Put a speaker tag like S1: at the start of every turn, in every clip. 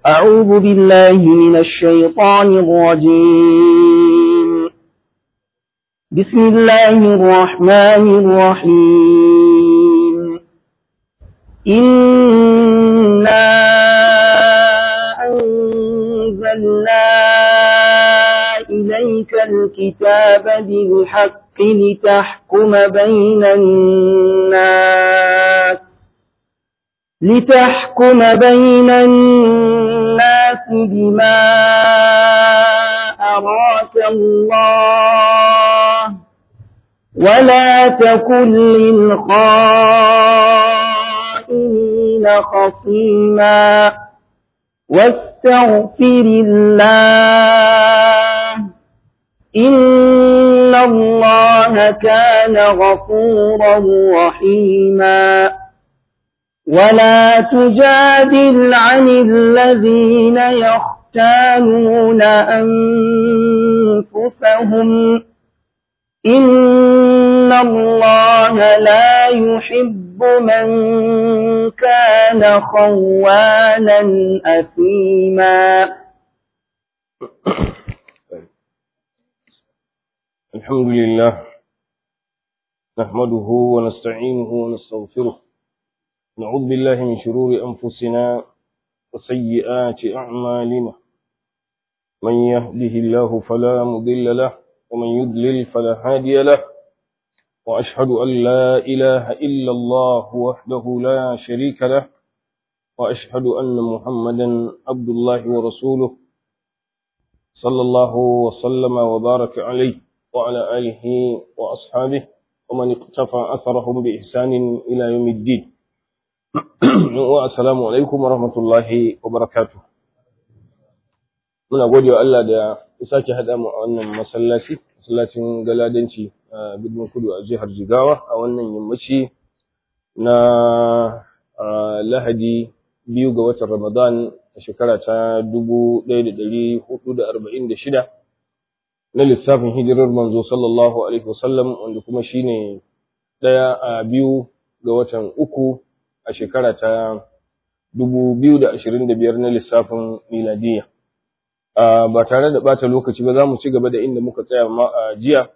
S1: أعوذ بالله من الشيطان الرجيم بسم الله الرحمن الرحيم إنا أنزلنا إليك الكتاب بالحق لتحكم بين الناس لتحكم بين الناس بما أراك الله ولا تكن للخائنين خصيما واستغفر الله إن الله كان غفورا رحيما ولا تجادل عن الذين يختانون أنفسهم إن الله لا يحب من كان خوانا أثيما
S2: الحمد لله نحمده ونستعينه ونستغفره نعوذ بالله من شرور أنفسنا وسيئات أعمالنا من يهده الله فلا مضل له ومن يضلل فلا هادي له وأشهد أن لا إله إلا الله وحده لا شريك له وأشهد أن محمدا عبد الله ورسوله صلى الله وسلم وبارك عليه وعلى آله وأصحابه ومن اقتفى أثرهم بإحسان إلى يوم الدين assalamu alaikum wa rahmatullahi wa barakatu. Muna gode wa Allah da ya sake haɗa mu a wannan masallaci, masallacin galadanci a birnin kudu a jihar Jigawa a wannan yammaci na Lahadi biyu ga watan Ramadan a shekara ta dubu ɗaya da ɗari hudu da arba'in da shida na lissafin hijirar manzo sallallahu alaihi wasallam wanda kuma shine ɗaya a biyu ga watan uku a shekara ta biyar na lissafin miladiya. Ba tare da ɓata lokaci ba za mu ci gaba da inda muka tsaya ma a jiya,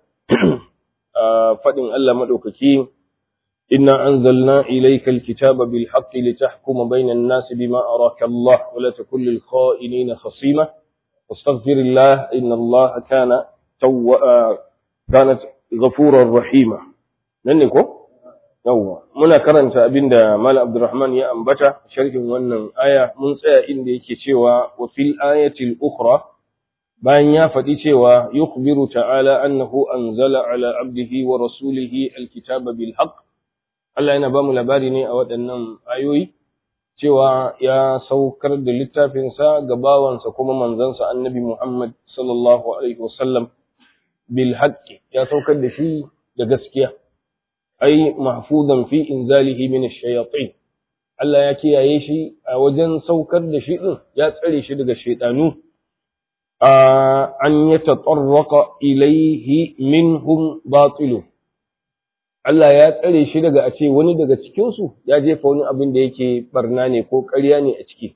S2: a faɗin Allah maɗaukaki, Inna an zalna ilaika alkitaba bil haqqi litahkuma bainan nasi bima araka Allah wa la takun lil kha'inina khasima wastaghfirillah inna Allah kana tawwa kanat ghafurar rahima nan ne ko yawwa muna karanta abinda Malam Abdulrahman ya ambata sharhin wannan aya mun tsaya inda yake cewa wa fil ayatil ukhra bayan ya faɗi cewa yukhbiru ta'ala annahu anzala ala abdihi wa rasulihi alkitaba bil haqq Allah yana ba mu labari ne a waɗannan ayoyi cewa ya saukar da littafinsa ga bawansa kuma manzansa annabi Muhammad sallallahu alaihi wasallam bil haqqi ya saukar da shi da gaskiya ai mahfuzan fi inzalihi min ash-shayatin Allah ya kiyaye shi a wajen saukar da shi din ya tsare shi daga shaytanu an yatatarraqa ilayhi minhum batilu Allah ya tsare shi daga a ce wani daga cikin su ya jefa wani abin da yake barna ne ko ƙarya ne a ciki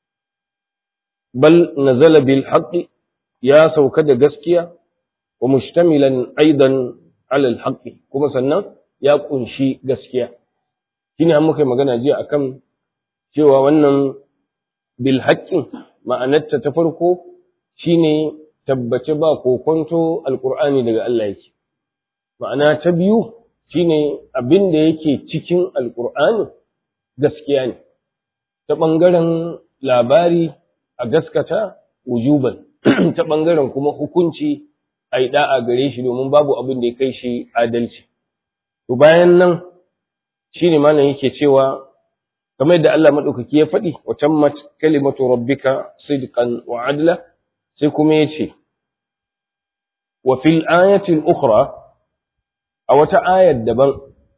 S2: bal nazala bil haqqi ya sauka da gaskiya wa mushtamilan aidan ala al haqqi kuma sannan ya kunshi gaskiya shine an muka magana jiya akan cewa wannan bil haqqin ma'anarta ta farko shine tabbace ba kokonto alqur'ani daga Allah yake ma'ana ta biyu shine abin da yake cikin alqur'ani gaskiya ne ta bangaren labari a gaskata wujuban ta bangaren kuma hukunci ai da'a gare shi domin babu abin da ya kai shi adalci To bayan nan shi ne malam yake cewa, kamar yadda Allah maɗaukaki ya faɗi, wa tammat kalimatu rabbika sidqan wa adla, sai kuma ya ce, wa fil ayatil ukhra a wata ayar daban,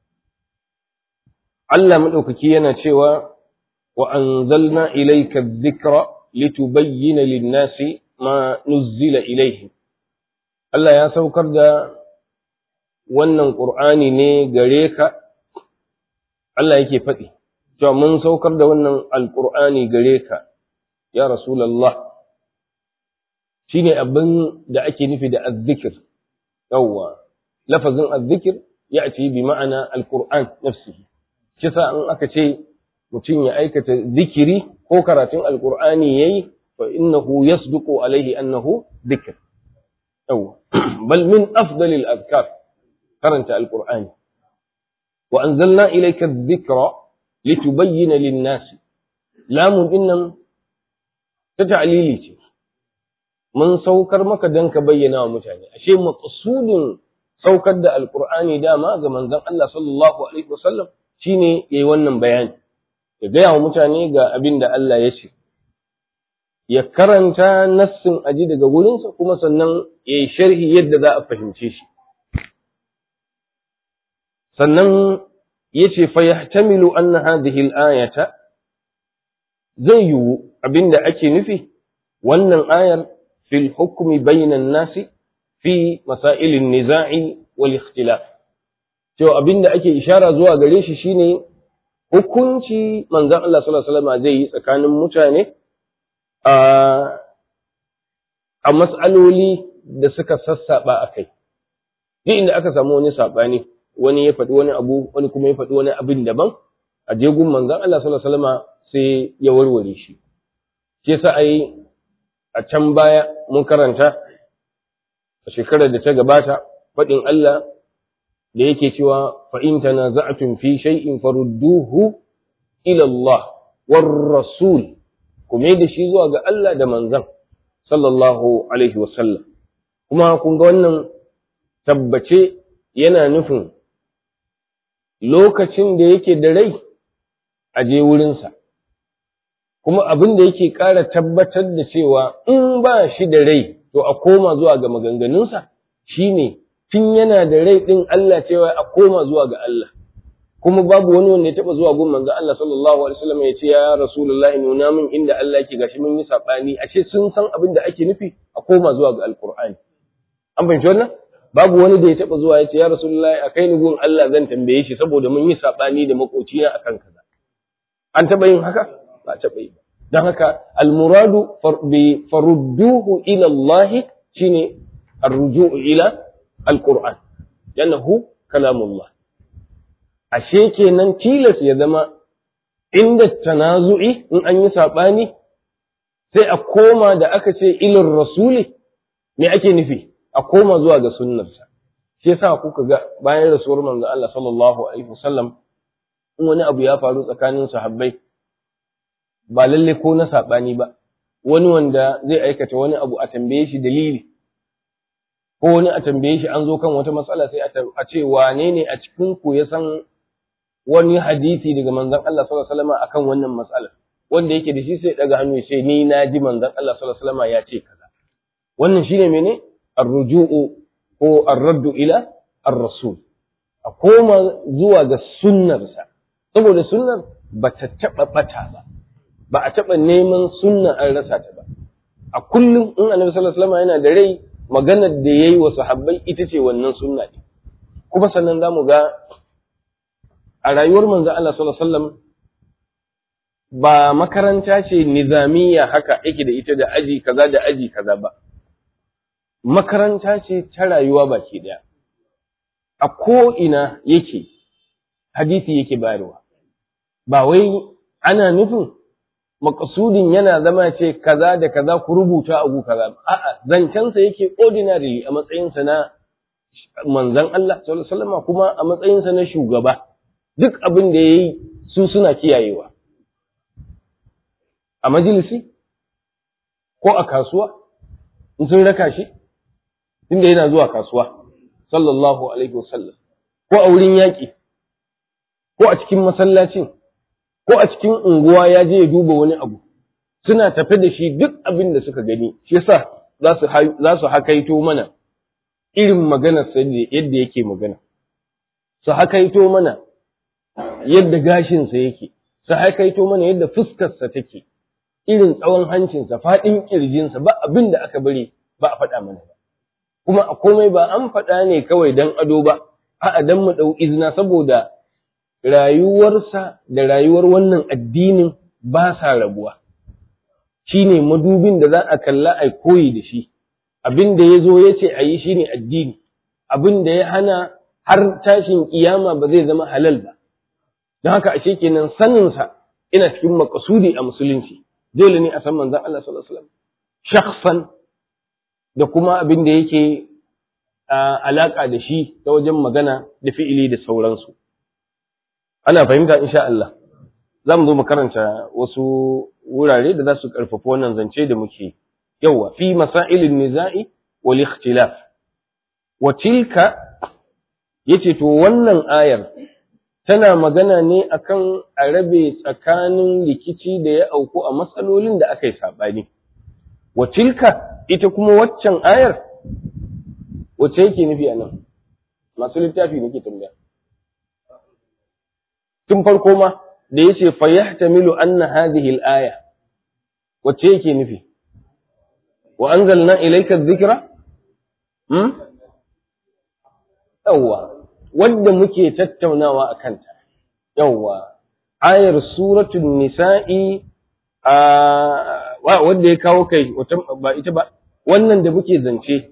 S2: Allah maɗaukaki yana cewa, wa anzalna ilayka dhikra litubayyana lin-nasi ma nuzzila ilayhim. Allah ya saukar da wannan ƙur'ani ne gare ka, Allah yake faɗi, cewa mun saukar da wannan alƙur'ani gare ka, ya rasulullah shine abin da ake nufi da azzikir yawwa lafazin azzikir ya ce bi ma'ana alquran nafsihi kisa in aka ce mutum ya aikata zikiri ko karatun alqur'ani yayi fa innahu yasduqu alaihi annahu dhikr yawwa bal min afdalil azkar karanta alqur'ani wa anzalna ilayka adh-dhikra litubayyana lin-nasi lamun dinnan ta ta'lili ce mun saukar maka dan ka bayyana wa mutane ashe maqsudin saukar da alqur'ani dama ga manzon Allah sallallahu alaihi wasallam shine yayi wannan bayani ya gaya wa mutane ga abin da Allah ya ce ya karanta nassin aji daga wurinsa kuma sannan ya yi sharhi yadda za a fahimce shi sannan ya ce fa yahtamilu anna hadhihi al-ayata zai yiwu abinda ake nufi wannan ayar fil hukmi bainan nasi fi masailin niza'i wal ikhtilaf cewa abinda ake ishara zuwa gare shi shine hukunci manzon Allah sallallahu alaihi wasallam zai yi tsakanin mutane a a mas'aloli da suka sassaba akai duk inda aka samu wani sabani wani ya faɗi wani abu wani kuma ya faɗi wani abin daban a jegun manzon Allah sallallahu alaihi wasallam sai ya warware shi shi yasa ai a can baya mun karanta a shekarar da ta gabata faɗin Allah da yake cewa fa in tanaza'tum fi shay'in farudduhu ila Allah war rasul kuma da shi zuwa ga Allah da manzon sallallahu alaihi wasallam kuma kun ga wannan tabbace yana nufin lokacin da yake da rai a je wurinsa kuma abin da yake ƙara tabbatar da cewa in ba shi da rai to a koma zuwa ga maganganunsa shine tun yana da rai ɗin Allah cewa a koma zuwa ga Allah kuma babu wani wanda ya taɓa zuwa gun manzo Allah sallallahu alaihi wasallam ya ce ya rasulullahi nuna min inda Allah yake gashi mun yi sabani ashe sun san abin da ake nufi a koma zuwa ga alqur'ani an fahimci wannan babu wani da ya taɓa zuwa ya ce ya rasulullahi a kai ni gun Allah zan tambaye shi saboda mun yi sabani da makocina akan kaza an taɓa yin haka ba taɓa yi ba don haka almuradu bi farudduhu ila Allah shine arruju'u ila alquran yannahu kalamullah ashe kenan tilas ya zama inda tanazu'i in an yi sabani sai a koma da aka ce ilin rasuli me ake nufi a koma zuwa ga sunnarsa shi yasa kuka ga bayan rasuwar manzo Allah sallallahu alaihi wasallam in wani abu ya faru tsakanin sahabbai ba lalle ko na saɓani ba, wani wanda zai aikata wani abu a tambaye shi dalili, ko wani a tambaye shi an zo kan wata matsala sai a ce wane ne a cikin ku ya san wani hadisi daga manzon Allah sallallahu alaihi wasallam akan wannan matsalar wanda yake da shi sai daga hannu ya ce ni na ji manzon Allah sallallahu alaihi wasallam ya ce kaza wannan shine mene ar-ruju'u ko ar-raddu ila ar-rasul a koma zuwa ga sunnarsa saboda sunnar bata taɓa ɓata ba ba a taɓa neman sunna an rasa ta ba a kullum in annabi sallallahu alaihi wasallam yana da rai maganar da yayi wa sahabbai ita ce wannan sunna ne kuma sannan zamu ga a rayuwar manzo Allah sallallahu alaihi wasallam ba makaranta ce nizamiya haka yake da ita da aji kaza da aji kaza ba makaranta ce ta rayuwa baki daya a ko ina yake hadisi yake bayarwa ba wai ana nufin makasudin yana zama ce kaza da kaza ku rubuta abu kaza a'a zancensa yake ordinary a matsayinsa na manzon Allah sallallahu alaihi wasallam kuma a matsayinsa na shugaba duk abin da yayi su suna kiyayewa a majalisi ko a kasuwa in sun raka shi inda yana zuwa kasuwa sallallahu alaihi wasallam ko a wurin yaƙi ko a cikin masallacin ko a cikin unguwa ya je ya duba wani abu suna tafe da shi duk abin da suka gani shi yasa za su hakaito mana irin maganar sa yadda yake magana su hakaito mana yadda gashinsa yake su hakaito mana yadda fuskarsa take irin tsawon hancinsa faɗin ƙirjinsa ba abin da aka bari ba a faɗa mana ba kuma a komai ba an faɗa ne kawai don ado ba a'a dan mu ɗau izina saboda rayuwarsa da rayuwar wannan addinin ba sa rabuwa shine madubin da za a kalla a koyi da shi abin da ya zo ya ce a yi shine addini abin da ya hana har tashin kiyama ba zai zama halal ba don haka ashe kenan saninsa ina cikin makasudi a musulunci dole ne a san manzon Allah sallallahu alaihi wasallam shakhsan da kuma abin da yake alaka da shi ta wajen magana da fi'ili da sauransu ana fahimta insha Allah za mu zo mu karanta wasu wurare da za su karfafa wannan zance da muke yawa fi masailin niza'i wal ikhtilaf wa tilka yace to wannan ayar tana magana ne akan a rabe tsakanin rikici da ya auku a matsalolin da aka yi saɓani. Wa tilka ita kuma waccan ayar, wacce yake nufi a nan, masu littafi nake tambaya. Tun farko ma da ya ce fayahtamilu anna hadhihi al-aya wacce yake nufi? Wa anzalna ilayka dhikra? Hmm? Yawwa. wadda muke tattaunawa a kanta, yawwa, ayar suratun nisa'i a wadda ya kawo kai, ba ita ba, wannan da muke zance,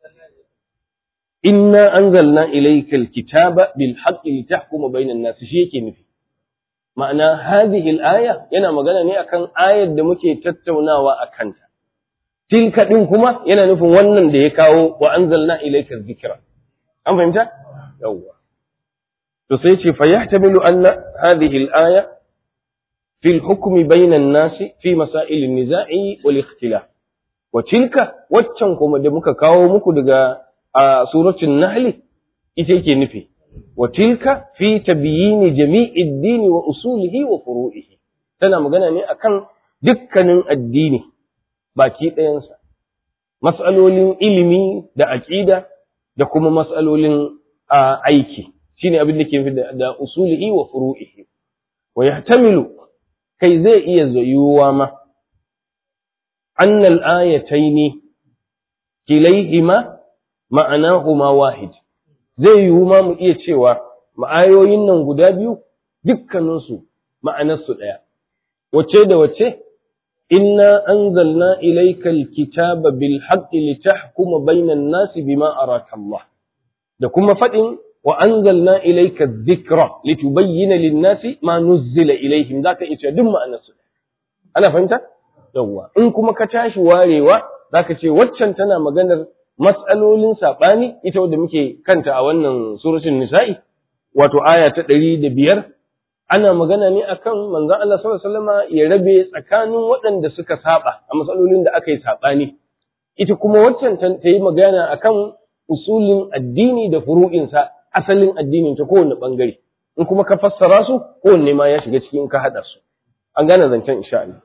S2: inna anzalna ilaikal kitaba bil haqqi litahkuma bainan nas shi yake nufi ma'ana hadhihi al-aya yana magana ne akan ayar da muke tattaunawa a kanta tilka din kuma yana nufin wannan da ya kawo wa anzalna ilaikal dhikra an fahimta yawwa to sai ce fa yahtamilu anna hadhihi al-aya fi al-hukm bayna an-nas fi masail an-niza'i wal ikhtilaf wa tilka waccan kuma da muka kawo muku daga a suratul nahl ita yake nufi wa tilka fi tabyini jami'i ad-din wa usulihi wa furu'ihi tana magana ne akan dukkanin addini baki ɗayansa mas'alolin ilimi da aqida da kuma mas'alolin aiki shine abin da ke da, da usulihi wa furu'ihi wa yahtamilu kai zai iya zayuwa ma anna al-ayataini kilayhima ma'anahuma wahid zai yiwu ma mu iya cewa ma'ayoyin nan guda biyu dukkaninsu ma'anarsu ɗaya wace da wace inna anzalna ilayka al-kitaba bil haqqi litahkuma bainan nasi bima araka Allah da kuma faɗin wa anzalna ilayka dhikra litubayyana lin-nasi ma nuzzila ilayhim zaka iya duk ma'anarsu ana fahimta yawwa in kuma ka tashi warewa zaka ce waccan tana maganar mas'alolin sabani ita wadda muke kanta a wannan suratul nisa'i wato aya ta ɗari da biyar ana magana ne akan manzon Allah sallallahu alaihi wasallam ya rabe tsakanin waɗanda suka saba a matsalolin da aka yi sabani ita kuma waccan ta yi magana akan usulin addini da furu'insa asalin addinin ta kowane bangare in kuma ka fassara su kowanne ma ya shiga cikin ka haɗa su an gane zancen insha Allah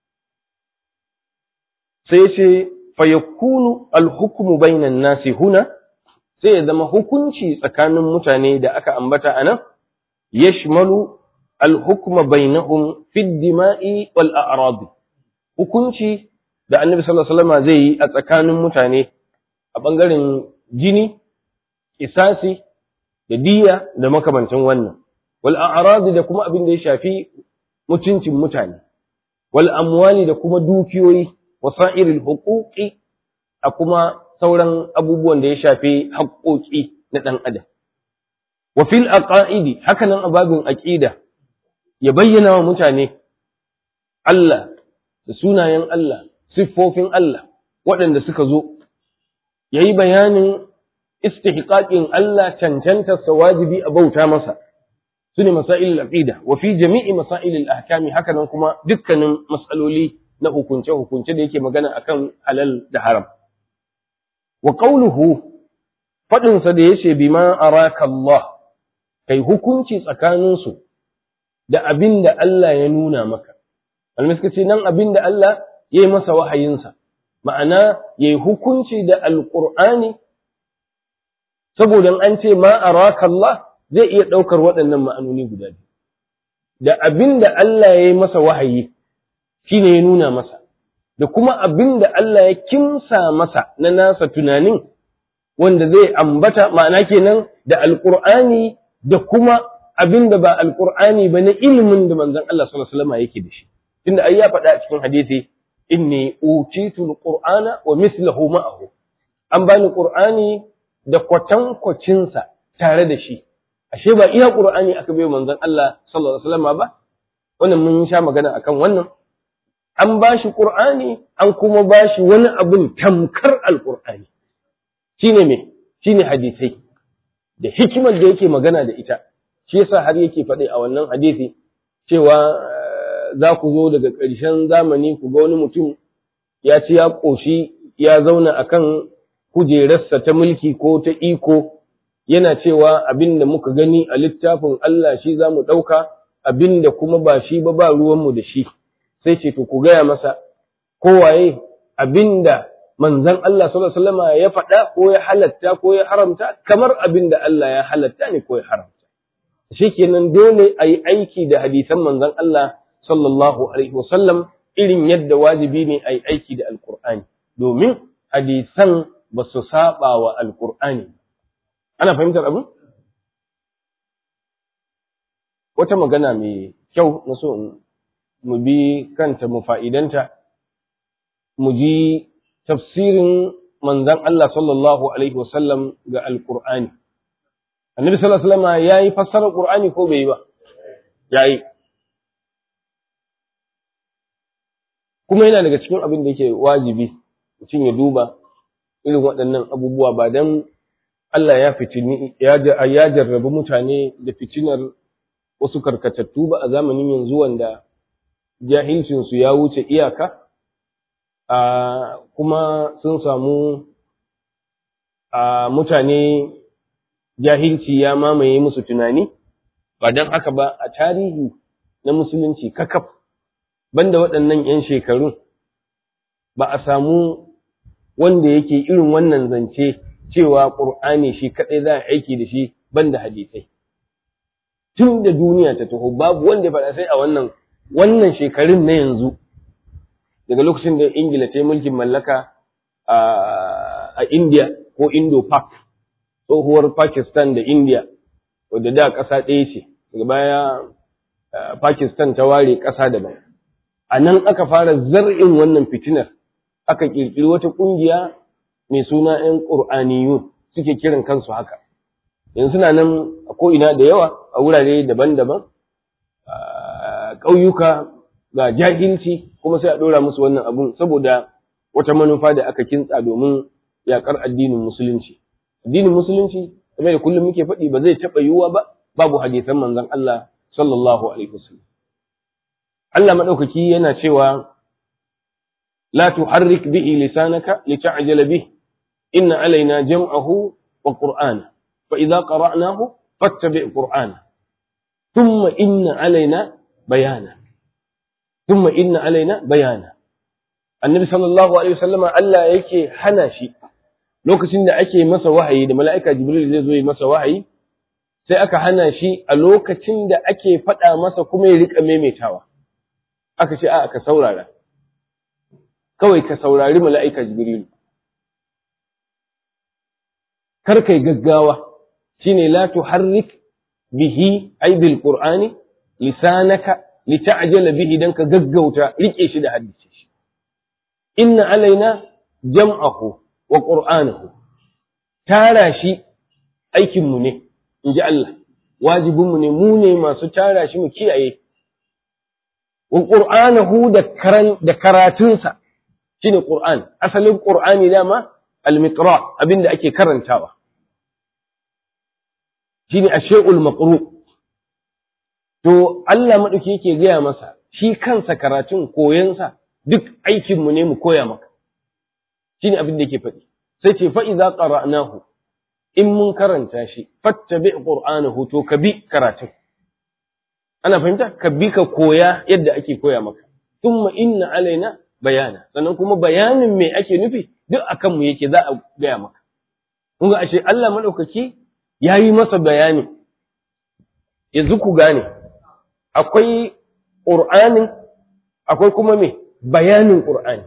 S2: sai ya ce fayakunu alhukmu bainan nasi huna sai ya zama hukunci tsakanin mutane da aka ambata anan yashmalu alhukma bainahum fi dima'i wal a'rad hukunci da annabi sallallahu alaihi wasallam zai yi a tsakanin mutane a bangaren jini kisasi da diya da makamancin wannan wal a'rad da kuma abin da ya shafi mutuncin mutane wal amwali da kuma dukiyoyi wasa'iril huquqi a kuma sauran abubuwan da ya shafi haƙoƙi na ɗan adam wa fil aqaidi hakanan ababin aqida ya bayyana wa mutane Allah da sunayen Allah siffofin Allah waɗanda suka zo yayi bayanin istihqaqin Allah cancanta wajibi a bauta masa sune masailul aqida wa fi jami'i masailil ahkami hakanan kuma dukkanin mas'aloli na hukunce-hukunce da yake magana akan halal da haram. Wa ƙauluhu faɗinsa da ya ce bima araka Allah, kai hukunci tsakaninsu da abin da Allah ya nuna maka. Almiska ce nan abin da Allah ya yi masa wahayinsa, ma'ana ya yi hukunci da Alƙur'ani, saboda an ce ma araka Allah zai iya ɗaukar waɗannan ma'anoni guda biyu. Da abin da Allah ya yi masa wahayi, shi ne ya nuna masa, da kuma abin da Allah ya kimsa masa na nasa tunanin wanda zai ambata ma'ana kenan da alƙur'ani da kuma abin da ba alƙur'ani ba na ilimin da manzon Allah sallallahu alaihi wasallam yake da shi. Tunda ai ya faɗa a cikin hadisi inni utitu alqur'ana wa mithluhu ma'ahu an bani qur'ani da kwatankwacinsa tare da shi ashe ba iya qur'ani aka bai manzon Allah sallallahu alaihi wasallam ba wannan mun sha magana akan wannan an bashi qur'ani an kuma bashi wani abun tamkar alqur'ani shine me shine hadisai da hikimar da yake magana da ita shi yasa har yake faɗi a wannan hadisi cewa za ku zo daga ƙarshen zamani ku ga wani mutum ya ci ya ƙoshi ya zauna akan kujerarsa ta mulki ko ta iko yana cewa abin da muka gani a littafin Allah shi za mu ɗauka abin da kuma ba shi ba ba ruwanmu da shi sai ce to ku gaya masa kowaye abin da manzan Allah sallallahu alaihi wasallam ya faɗa ko ya halatta ko ya haramta kamar abin da Allah ya halatta ne ko ya haramta shikenan dole a yi aiki da hadisan manzan Allah sallallahu alaihi wasallam irin yadda wajibi ne a yi aiki da alkur'ani domin hadisan ba su saba wa alkur'ani ana fahimtar abin wata magana mai kyau na so mu bi kanta mu fa'idanta mu ji tafsirin manzan Allah sallallahu alaihi wasallam ga alkur'ani annabi sallallahu alaihi wasallam yayi fassarar qur'ani ko bai yi ba yayi kuma yana daga cikin abin da yake wajibi mutum ya duba irin waɗannan abubuwa ba dan Allah ya fitini ya jarrabi mutane da fitinar wasu karkatattu ba a zamanin yanzu wanda jahilcinsu ya wuce iyaka a kuma sun samu a mutane jahilci ya mamaye musu tunani ba don haka ba a tarihi na musulunci kakaf banda waɗannan 'yan shekarun ba a samu wanda yake irin wannan zance cewa ƙur'ani shi kaɗai za a aiki da shi banda hadisai tun da duniya ta taho babu wanda ya faɗa sai a wannan wannan shekarun na yanzu daga lokacin da ingila ta yi mulkin mallaka a india ko indo-pak tsohuwar pakistan da india wadda da ƙasa ɗaya ce daga baya pakistan ta ware ƙasa daban a nan aka fara zar'in wannan fitinar aka ƙirƙiri wata ƙungiya mai suna ‘yan ƙur'aniyun suke kiran kansu haka yanzu suna nan a ko'ina da yawa a wurare daban-daban ƙauyuka ga jahilci kuma sai a ɗora musu wannan abun saboda wata manufa da aka kintsa domin yaƙar addinin musulunci addinin musulunci kamar da kullum muke faɗi ba zai taɓa yiwuwa ba babu hadisan manzon Allah sallallahu alaihi wasallam Allah madaukaki yana cewa la tuharrik bihi lisanaka lita'jala bihi inna alaina jam'ahu wa qur'ana fa idza qara'nahu fattabi' qur'ana thumma inna alaina bayana thumma inna alaina bayana annabi sallallahu alaihi wasallam Allah yake hana shi lokacin da ake masa wahayi da mala'ika jibril zai zo yi masa wahayi sai aka hana shi a lokacin da ake faɗa masa kuma ya riƙa maimaitawa aka ce a ka saurara kawai ka saurari mala'ika jibril kar kai gaggawa shine la tuharrik bihi ay bil qur'ani lisanaka lita'jala bihi dan ka gaggauta rike shi da hadisi shi inna alaina jam'ahu wa qur'anahu tara shi aikin mu ne inji Allah wajibin mu ne mu ne masu tara shi mu kiyaye wa qur'anahu da karan da karatunsa shine qur'an asalin qur'ani dama al-miqra abinda ake karantawa shine ash-shay'ul maqru to Allah madauki yake gaya masa shi kansa karatun koyansa duk aikin mu ne mu koya maka shine abin da yake faɗi sai ce fa idza qara'nahu in mun karanta shi fattabi qur'anahu to ka bi karatun ana fahimta ka bi ka koya yadda ake koya maka thumma inna alaina bayana sannan kuma bayanin me ake nufi duk akan mu yake za a gaya maka kun ga ashe Allah madaukaki yayi masa bayani yanzu ku gane akwai qur'anin akwai kuma me bayanin qur'ani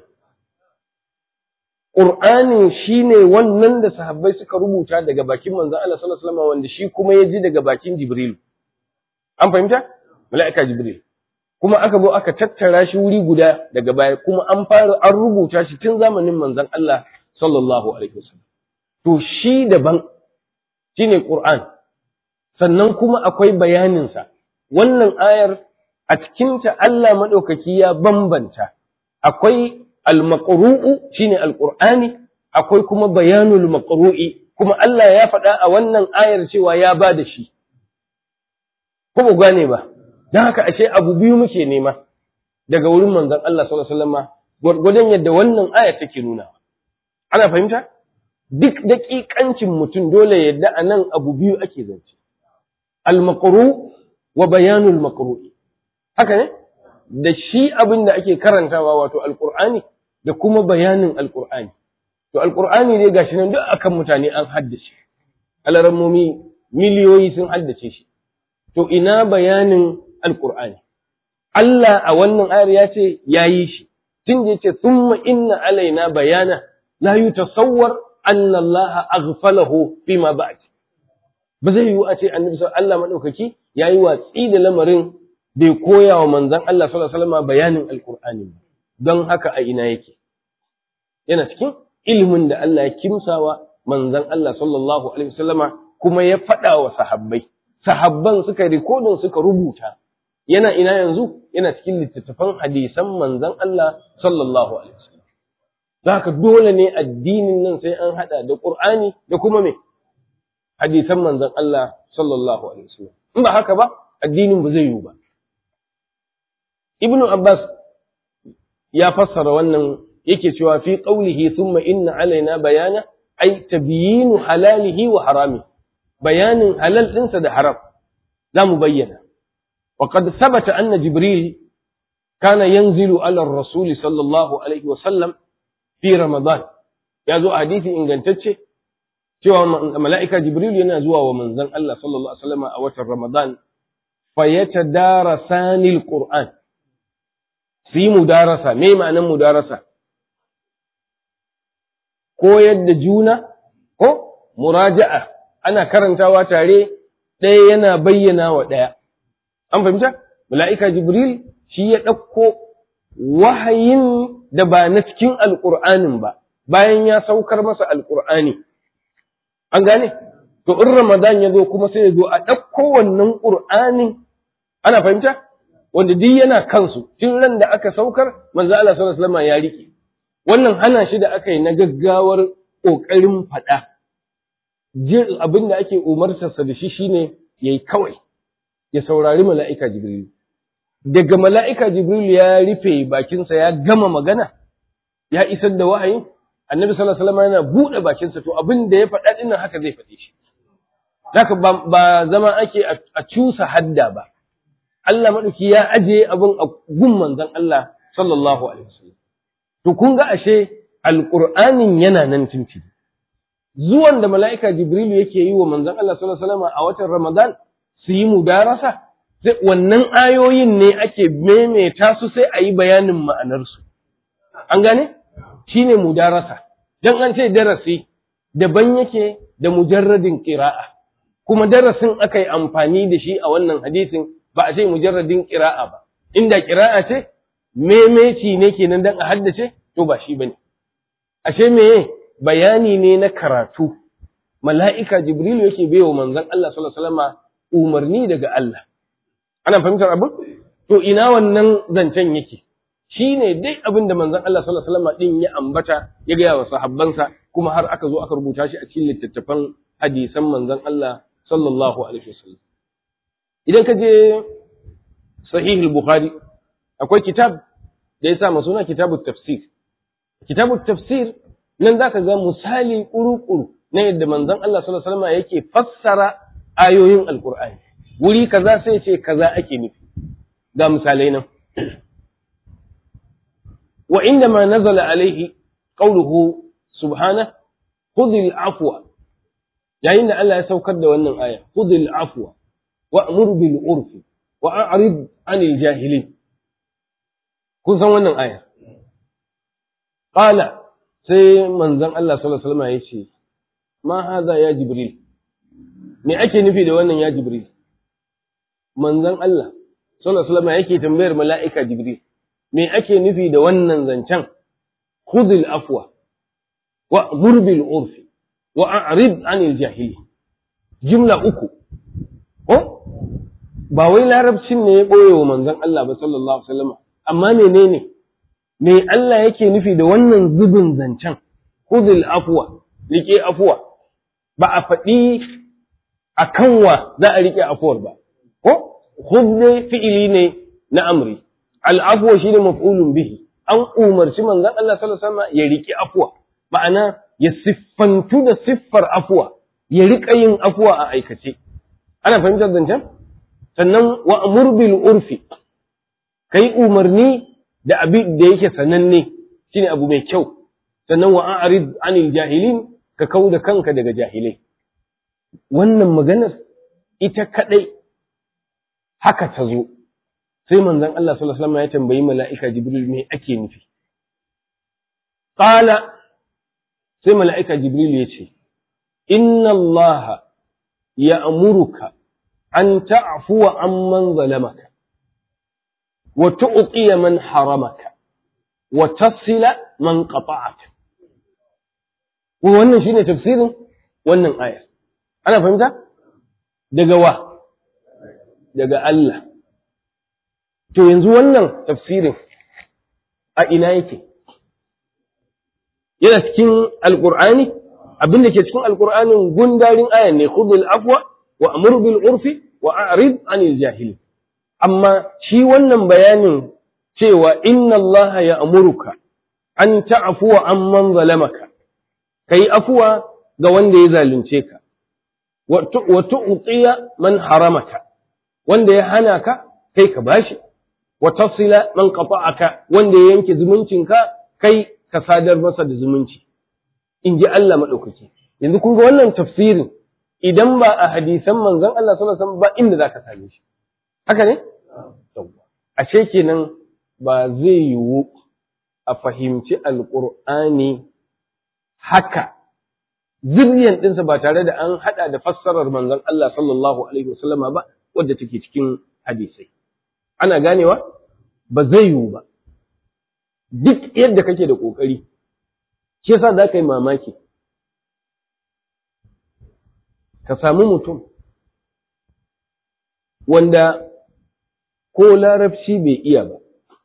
S2: Qur'ani shine wannan da sahabbai suka rubuta daga bakin manzon Allah sallallahu alaihi wasallam wanda shi kuma ya ji daga bakin Jibril an fahimta mala'ika Jibril kuma aka zo aka tattara shi wuri guda daga baya kuma an fara an rubuta shi tun zamanin manzon Allah sallallahu alaihi wasallam to shi daban shine Qur'an sannan kuma akwai bayanin sa wannan ayar a cikinta Allah madaukaki ya bambanta akwai al-maqru'u shine al-Qur'ani akwai kuma bayanul maqru'i kuma Allah ya faɗa a wannan ayar cewa ya ba da shi ko ba gane ba don haka ashe abu biyu muke nema daga wurin manzon Allah sallallahu alaihi wasallam gwargwadon yadda wannan aya take nuna ana fahimta duk daƙiƙancin mutum dole yadda a nan abu biyu ake zance al-maqru wa bayanul maqru'i haka ne da shi abin da ake karantawa wato alqur'ani da kuma bayanin alqur'ani to alqur'ani dai gashi nan duk akan mutane an haddace alarammomi miliyoyi sun haddace shi to ina bayanin alqur'ani Allah a wannan ayar ya ce yayi shi tun da yace thumma inna alaina bayana la yutasawwar anna Allah aghfalahu fima ba'd ba zai yiwu a ce annabi Allah madaukaki yayi watsi da lamarin bai koya wa manzon Allah sallallahu alaihi wasallam bayanin alqur'ani don haka a ina yake yana cikin ilimin da Allah ya kimsawa manzon Allah sallallahu alaihi wasallama kuma ya faɗa wa sahabbai sahabban suka rikodin suka rubuta yana ina yanzu yana cikin littattafan hadisan manzon Allah sallallahu alaihi wasallam haka dole ne addinin nan sai an hada da Qur'ani da kuma me hadisan manzon Allah sallallahu alaihi wasallam in ba haka ba addinin ba zai yiwu ba Ibn Abbas ya fassara wannan yake cewa fi qawlihi thumma inna alaina bayana ay tabyinu halalihi wa harami bayanin halal dinsa da haram zamu bayyana wa qad thabata anna jibril kana yanzilu ala ar-rasul sallallahu alaihi wa sallam fi ramadan ya zo a hadisi ingantacce cewa mala'ika jibril yana zuwa wa manzon Allah sallallahu alaihi wasallam a watan ramadan fayatadarasani al-qur'an su yi mudarasa me ma'anan mudarasa koyar da juna ko muraja'a ana karantawa tare ɗaya yana bayyana wa ɗaya an fahimta mala'ika jibril shi ya ɗauko wahayin da ba na cikin alƙur'anin ba bayan ya saukar masa alƙur'ani an gane to in ramadan ya zo kuma sai ya zo a ɗauko wannan ƙur'anin ana fahimta wanda duk yana kansu tun ran da aka saukar manzo Allah sallallahu alaihi wasallam ya rike wannan hana shi da aka yi na gaggawar kokarin faɗa jin abin da ake umartarsa da shi shine yayi kawai ya saurari mala'ika jibril daga mala'ika jibril ya rufe bakinsa ya gama magana ya isar da wahayin annabi sallallahu alaihi wasallam yana buɗe bakinsa to abin da ya faɗa din haka zai faɗe shi haka ba zama ake a cusa hadda ba Allah maɗauki ya ajiye abin a gun manzon Allah sallallahu alaihi wasallam. To kun ga ashe alƙur'anin yana nan tuntuni. Zuwan da mala'ika Jibrilu yake yi wa manzon Allah sallallahu alaihi wasallam a watan Ramadan su yi mudarasa, sai wannan ayoyin ne ake maimaita su sai a yi bayanin ma'anarsu. An gane? Shi ne mudarasa. Don an ce darasi daban yake da mujarradin ƙira'a. Kuma darasin aka yi amfani da shi a wannan hadisin ba a ce mujarradin ƙira'a ba inda ƙira'a ce memeci ne kenan dan a haddace to ba shi bane ashe meye bayani ne na karatu mala'ika jibrilu yake baiwa manzon Allah sallallahu alaihi wasallam umarni daga Allah ana fahimtar abin to ina wannan zancen yake shine dai abin da manzon Allah sallallahu alaihi wasallam din ya ambata ya ga wa sahabbansa kuma har aka zo aka rubuta shi a cikin littattafan hadisan manzon Allah sallallahu alaihi wasallam idan ka je sahih al-bukhari akwai kitab da ya sa suna kitabut tafsir kitabut tafsir nan zaka ga misali kuru-kuru na yadda manzon Allah sallallahu alaihi wasallam yake fassara ayoyin alqur'ani wuri kaza sai ce kaza ake nufi ga misalai nan wa inda ma nazala alaihi qawluhu subhanahu khudhil afwa yayin da Allah ya saukar da wannan aya khudhil afwa wa'mur bil urfi wa a'rid 'anil jahilin kun san wannan aya qala sai manzon Allah sallallahu alaihi wasallam yace ma hadha ya jibril me ake nufi da wannan ya jibril manzon Allah sallallahu alaihi wasallam yake tambayar mala'ika Jibril me ake nufi da wannan zancen khudhil afwa wa zurbil urfi wa a'rid anil jahili jumla uku ko ba wai larabcin ne ya boye wa manzon Allah ba sallallahu alaihi wasallam amma menene me Allah yake nufi da wannan zubin zancen khudhil afwa rike afwa ba a faɗi a kanwa za a rike afuwar ba ko khudh fi'ili ne na amri al'afwa shine maf'ulun bihi an umarci manzon Allah sallallahu alaihi wasallam ya rike afwa ma'ana ya siffantu da siffar afwa ya rika yin afwa a aikace ana fahimtar zancen sannan wa amur bil urfi kai umarni da abin da yake sananne shine abu mai kyau sannan wa a'rid anil jahilin ka kau da kanka daga jahilai wannan maganar ita kadai haka ta zo sai manzon Allah sallallahu alaihi wasallam ya tambayi mala'ika Jibril me ake nufi qala sai mala'ika Jibril ya ce inna Allah ya'muruka an ta'fuwa amman zalamaka wa tu'tiya man haramaka wa tasila man qata'aka wannan shine tafsirin wannan aya ana fahimta daga wa daga Allah to yanzu wannan tafsirin a ina yake yana cikin alqur'ani abin da ke cikin alqur'anin gundarin ayan ne khudhul afwa wa amur bil urfi wa a'rid anil jahili amma shi wannan bayanin cewa inna Allah ya amuruka an ta'afuwa amman zalamaka kai afuwa ga wanda ya zalunce ka wa tu'tiya man haramaka wanda ya hana ka kai ka bashi wa tasila man qata'aka wanda ya yanke zumuncinka kai ka sadar masa da zumunci in ji Allah madaukaki yanzu kun ga wannan tafsirin idan ba a hadisan manzon Allah sallallahu alaihi wasallam ba inda zaka same shi haka ne ashe kenan ba zai yiwu a fahimci alqur'ani haka ziryan ɗinsa ba tare da an haɗa da fassarar manzon Allah sallallahu alaihi wasallama ba wadda take cikin hadisai ana ganewa ba zai yiwu ba duk yadda kake da ƙoƙari shi yasa za ka yi mamaki ka sami mutum wanda ko larabci bai iya ba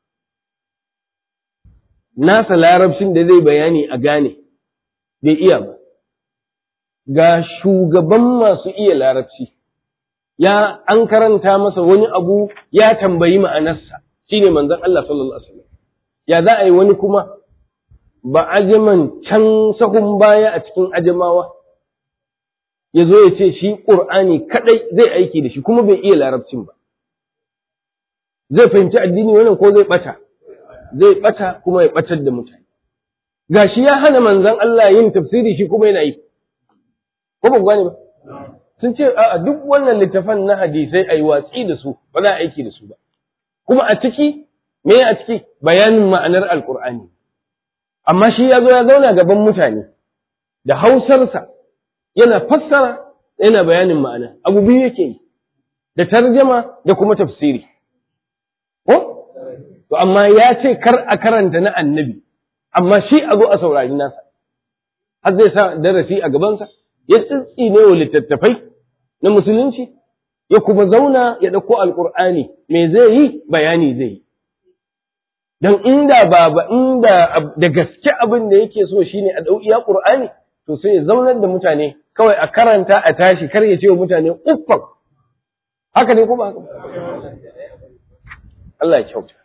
S2: nasa larabcin da zai bayani a gane bai iya ba ga shugaban masu iya larabci ya an karanta masa wani abu ya tambayi ma'anarsa shine manzon Allah sallallahu alaihi wasallam ya za a yi wani kuma ba ajaman can sahun baya a cikin ajamawa ya zo ya ce shi ƙur'ani kaɗai zai aiki da shi kuma bai iya larabcin ba zai fahimci addini wannan ko zai ɓata zai ɓata kuma ya ɓatar da mutane gashi ya hana manzon Allah yin tafsiri shi kuma yana yi ko ba gane ba sun ce a duk wannan littafan na hadisai a yi watsi da su ba za a aiki da su ba kuma a ciki me a ciki bayanin ma'anar alkur'ani amma shi ya zo ya zauna gaban mutane da hausarsa yana fassara yana bayanin ma'ana abu biyu yake yi da tarjama da kuma tafsiri ko to amma ya ce kar a karanta na annabi amma shi a zo a saurari nasa har zai sa darasi a gabansa ya tsitsi ne wa littattafai na musulunci ya kuma zauna ya ɗauko alƙur'ani me zai yi bayani zai yi don inda ba ba inda da gaske abin da yake so shine a ɗau iya ƙur'ani to sai ya zaunar da mutane kawai a karanta a tashi kar ya ce wa mutane uffan haka ne kuma haka Allah ya kyauta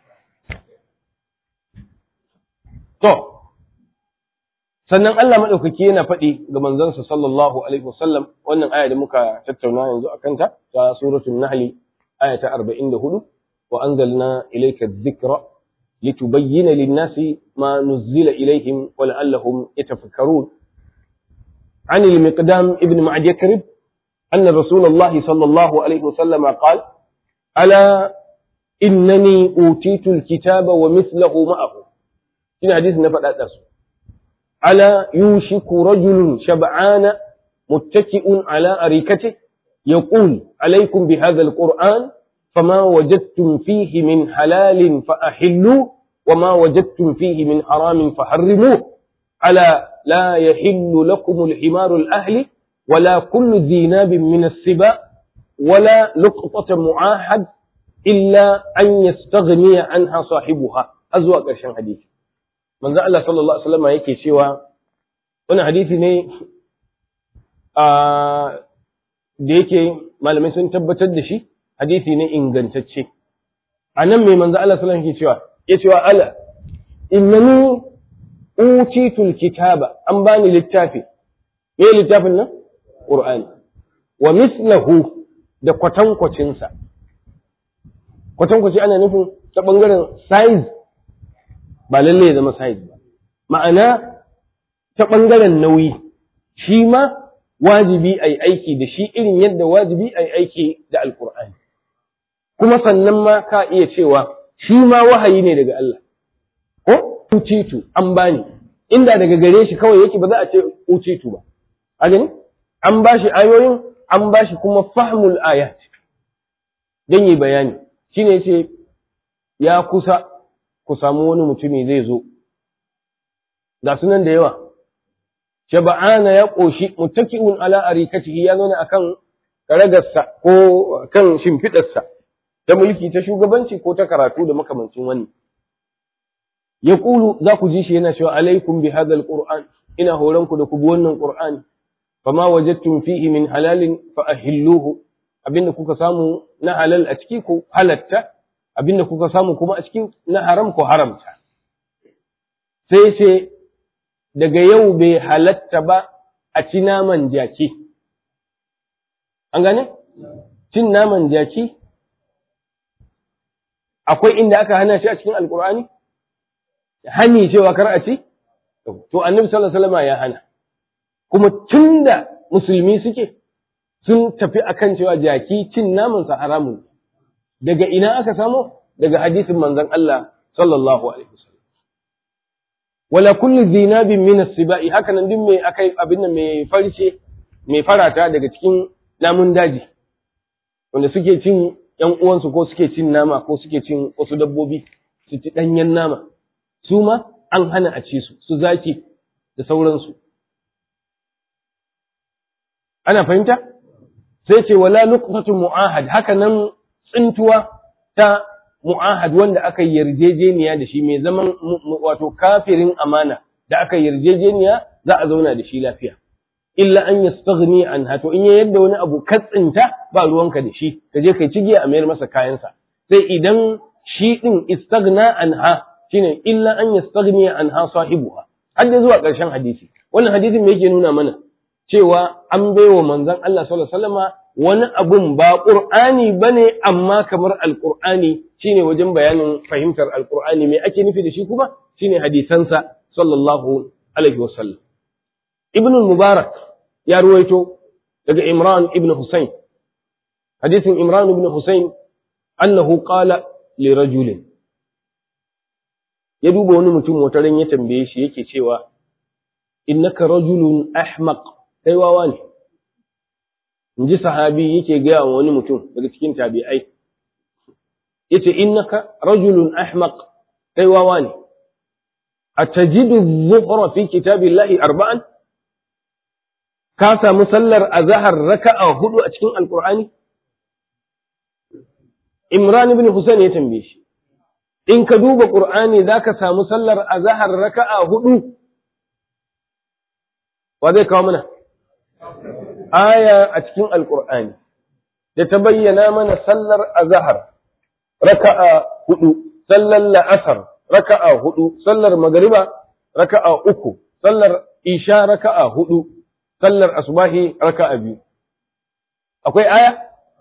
S2: to sannan Allah maɗaukaki yana faɗi ga manzansa sallallahu alaihi wasallam wannan aya da muka tattauna yanzu a kanta ta suratul nahli aya ta 44 wa anzalna ilayka dhikra litubayyana lin-nasi ma nuzila ilayhim wa la'allahum yatafakkarun عن المقدام ابن معد يكرب أن رسول الله صلى الله عليه وسلم قال ألا إنني أوتيت الكتاب ومثله معه في حديث نفد أدرسه ألا يوشك رجل شبعان متكئ على أريكته يقول عليكم بهذا القرآن فما وجدتم فيه من حلال فأحلوا وما وجدتم فيه من حرام فحرموه ألا لا يحل لكم الحمار الأهل ولا كل ذي ناب من السباء ولا لقطة معاهد إلا أن يستغني عنها صاحبها أزواج ƙarshen hadisi manzo Allah sallallahu alaihi wasallam yake cewa wani hadisi ne a da yake malamai sun tabbatar da shi hadisi ne ingantacce a nan mai manzo Allah sallallahu alaihi cewa ya cewa ala innani utitul kitaba an bani littafi me littafin nan qur'ani wa mislahu da kwatankwacin sa kwatankwaci ana nufin ta bangaren size ba lalle ya zama size ba ma'ana ta bangaren nauyi shi ma wajibi a yi aiki da shi irin yadda wajibi a yi aiki da alkur'ani kuma sannan ma ka iya cewa shi ma wahayi ne daga Allah ko ucitu an bani inda daga gare shi kawai yake ba za a ce ucitu ba a gani an ba shi ayoyin an ba shi kuma fahmul ayat don yi bayani shine yace ya kusa ku samu wani mutumi zai zo ga sunan da yawa shaba'ana ya ƙoshi muttaki'un ala arikatihi ya zauna akan karagarsa ko kan shimfiɗarsa ta mulki ta shugabanci ko ta karatu da makamancin wani ya ƙulu za ku ji shi yana cewa alaikum bi hadal qur'an ina horon ku da ku bi wannan qur'ani fama wajadtum fihi min halalin fa ahilluhu abinda kuka samu na halal a ciki ku halatta abinda kuka samu kuma a cikin na haram ku haramta sai ce daga yau bai halatta ba a ci naman jaki. An gane? Cin naman jaki? Akwai inda aka hana shi a cikin Alƙur'ani? Hani cewa kar a ci? To, annabi sallallahu Alaihi ya hana. Kuma tun da musulmi suke, sun tafi akan cewa jaki cin namansa haramun. Daga ina aka samo? Daga hadisin manzon Allah sallallahu Alaihi wasallam. wala kullu zinabin min as-sibai haka nan din mai akai abin nan mai farce mai farata daga cikin namun daji wanda suke cin ƴan uwansu ko suke cin nama ko suke cin wasu dabbobi su ci danyen nama su ma an hana a ci su su zaki da sauransu ana fahimta sai ce wala luqtatu mu'ahad haka nan tsintuwa ta mu'ahad wanda aka yarjejeniya da shi mai zaman wato kafirin amana da aka yarjejeniya za a zauna da shi lafiya illa an yastaghni anha to in ya yadda wani abu katsinta ba ruwanka da shi ka je kai cigiya a mayar masa kayansa sai idan shi din istaghna anha shine illa an yastaghni anha sahibuha har da zuwa ƙarshen hadisi wannan hadisin me yake nuna mana cewa an baiwa manzon Allah sallallahu alaihi wasallama wani abun ba ƙur'ani ba ne amma kamar alƙur'ani shine wajen bayanin fahimtar alƙur'ani me ake nufi da shi kuma shine hadisansa sallallahu alaihi wasallam ibn mubarak ya ruwaito daga imran ibn husayn hadisin imran ibn husayn annahu qala li rajulin ya duba wani mutum wata ran ya tambaye shi yake cewa innaka rajulun ahmaq kai wawa ne in ji sahabi yake gaya wa wani mutum daga cikin tabi'ai yace innaka rajulun ahmaq kai wawa ne atajidu dhuhra fi kitabillahi arba'an ka samu sallar azhar raka'a hudu a cikin alqur'ani imran ibn husayn ya tambaye shi in ka duba qur'ani zaka samu sallar azhar raka'a hudu wa zai kawo mana aya a cikin alkur'ani da ta bayyana mana sallar azahar raka'a hudu sallar la'asar raka'a hudu sallar magariba raka'a uku sallar isha raka'a hudu sallar asubahi raka'a biyu akwai aya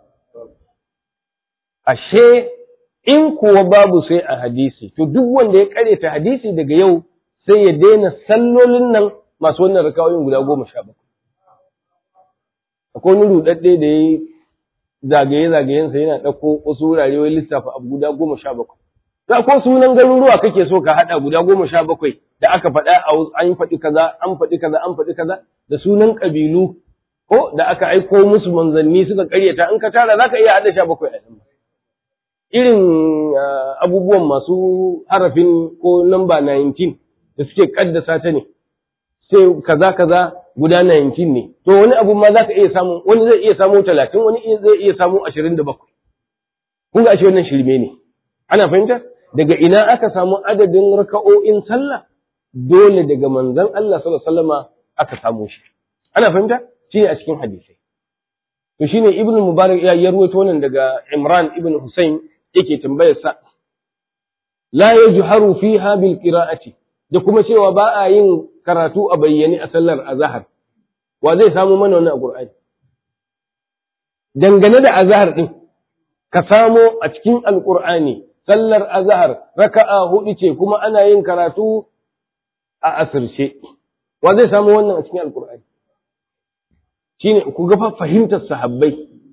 S2: ashe in kuwa babu sai a hadisi to duk wanda ya karyata hadisi daga yau sai ya daina sallolin nan masu wannan rakawoyin guda goma sha bakwai akwai wani rudadde da ya zagaye-zagayensa yana ɗauko wasu wurare wai lissafa abu guda goma sha bakwai. Za ko sunan garuruwa kake so ka haɗa guda goma sha bakwai da aka faɗa a an faɗi kaza, an faɗi kaza, an faɗi kaza, da sunan ƙabilu ko da aka aiko musu manzanni suka ƙaryata in ka tara za ka iya haɗa sha bakwai a irin abubuwan masu harafin ko namba 19 da suke kaddasa ta ne sai kaza kaza guda 19 ne to wani abu ma za ka iya samu wani zai iya samu 30 wani zai iya samu 27 kun ga ashe wannan shirme ne ana fahimta daga ina aka samu adadin raka'o'in sallah dole daga manzon Allah sallallahu alaihi wasallama aka samu shi ana fahimta shi a cikin hadisai to shine ibn mubarak ya yarwato wannan daga imran ibn husayn yake tambayar sa la yajharu fiha bil qira'ati da kuma cewa ba a yin karatu a bayyane a sallar azhar wa zai samu mana wannan a qur'ani dangane da azhar din ka samo a cikin alqur'ani sallar azhar raka'a hudu ce kuma ana yin karatu a asirce wa zai samu wannan a cikin alqur'ani shine ku ga fahimtar sahabbai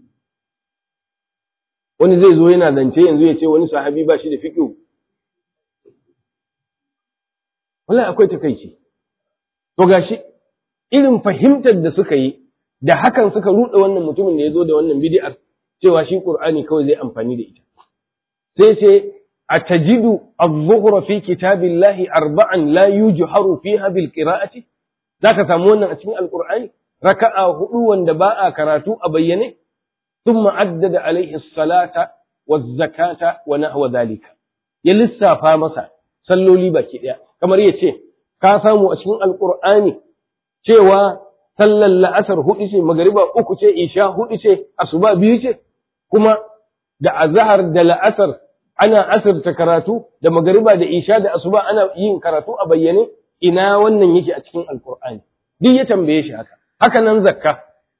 S2: wani zai zo yana zance yanzu ya ce wani sahabi ba shi da fiqh wallahi akwai takeici to gashi irin fahimtar da suka yi da hakan suka ruɗe wannan mutumin da ya zo da wannan bid'ar cewa shi qur'ani kawai zai amfani da ita sai ce atajidu adh-dhuhra fi kitabillahi arba'an la yujharu fiha bil qira'ati zaka samu wannan a cikin alqur'ani raka'a hudu wanda ba a karatu a bayyane thumma addada alaihi salata wa zakata wa nahwa zalika ya lissafa masa salloli baki daya kamar ya ce ka samu a cikin alqur'ani cewa sallar la'asar hudu ce magariba uku ce isha hudu ce asuba biyu ce kuma da azhar da la'asar ana asirta karatu da magariba da isha da asuba ana yin karatu a bayyane ina wannan yake a cikin alqur'ani duk ya tambaye shi haka haka nan zakka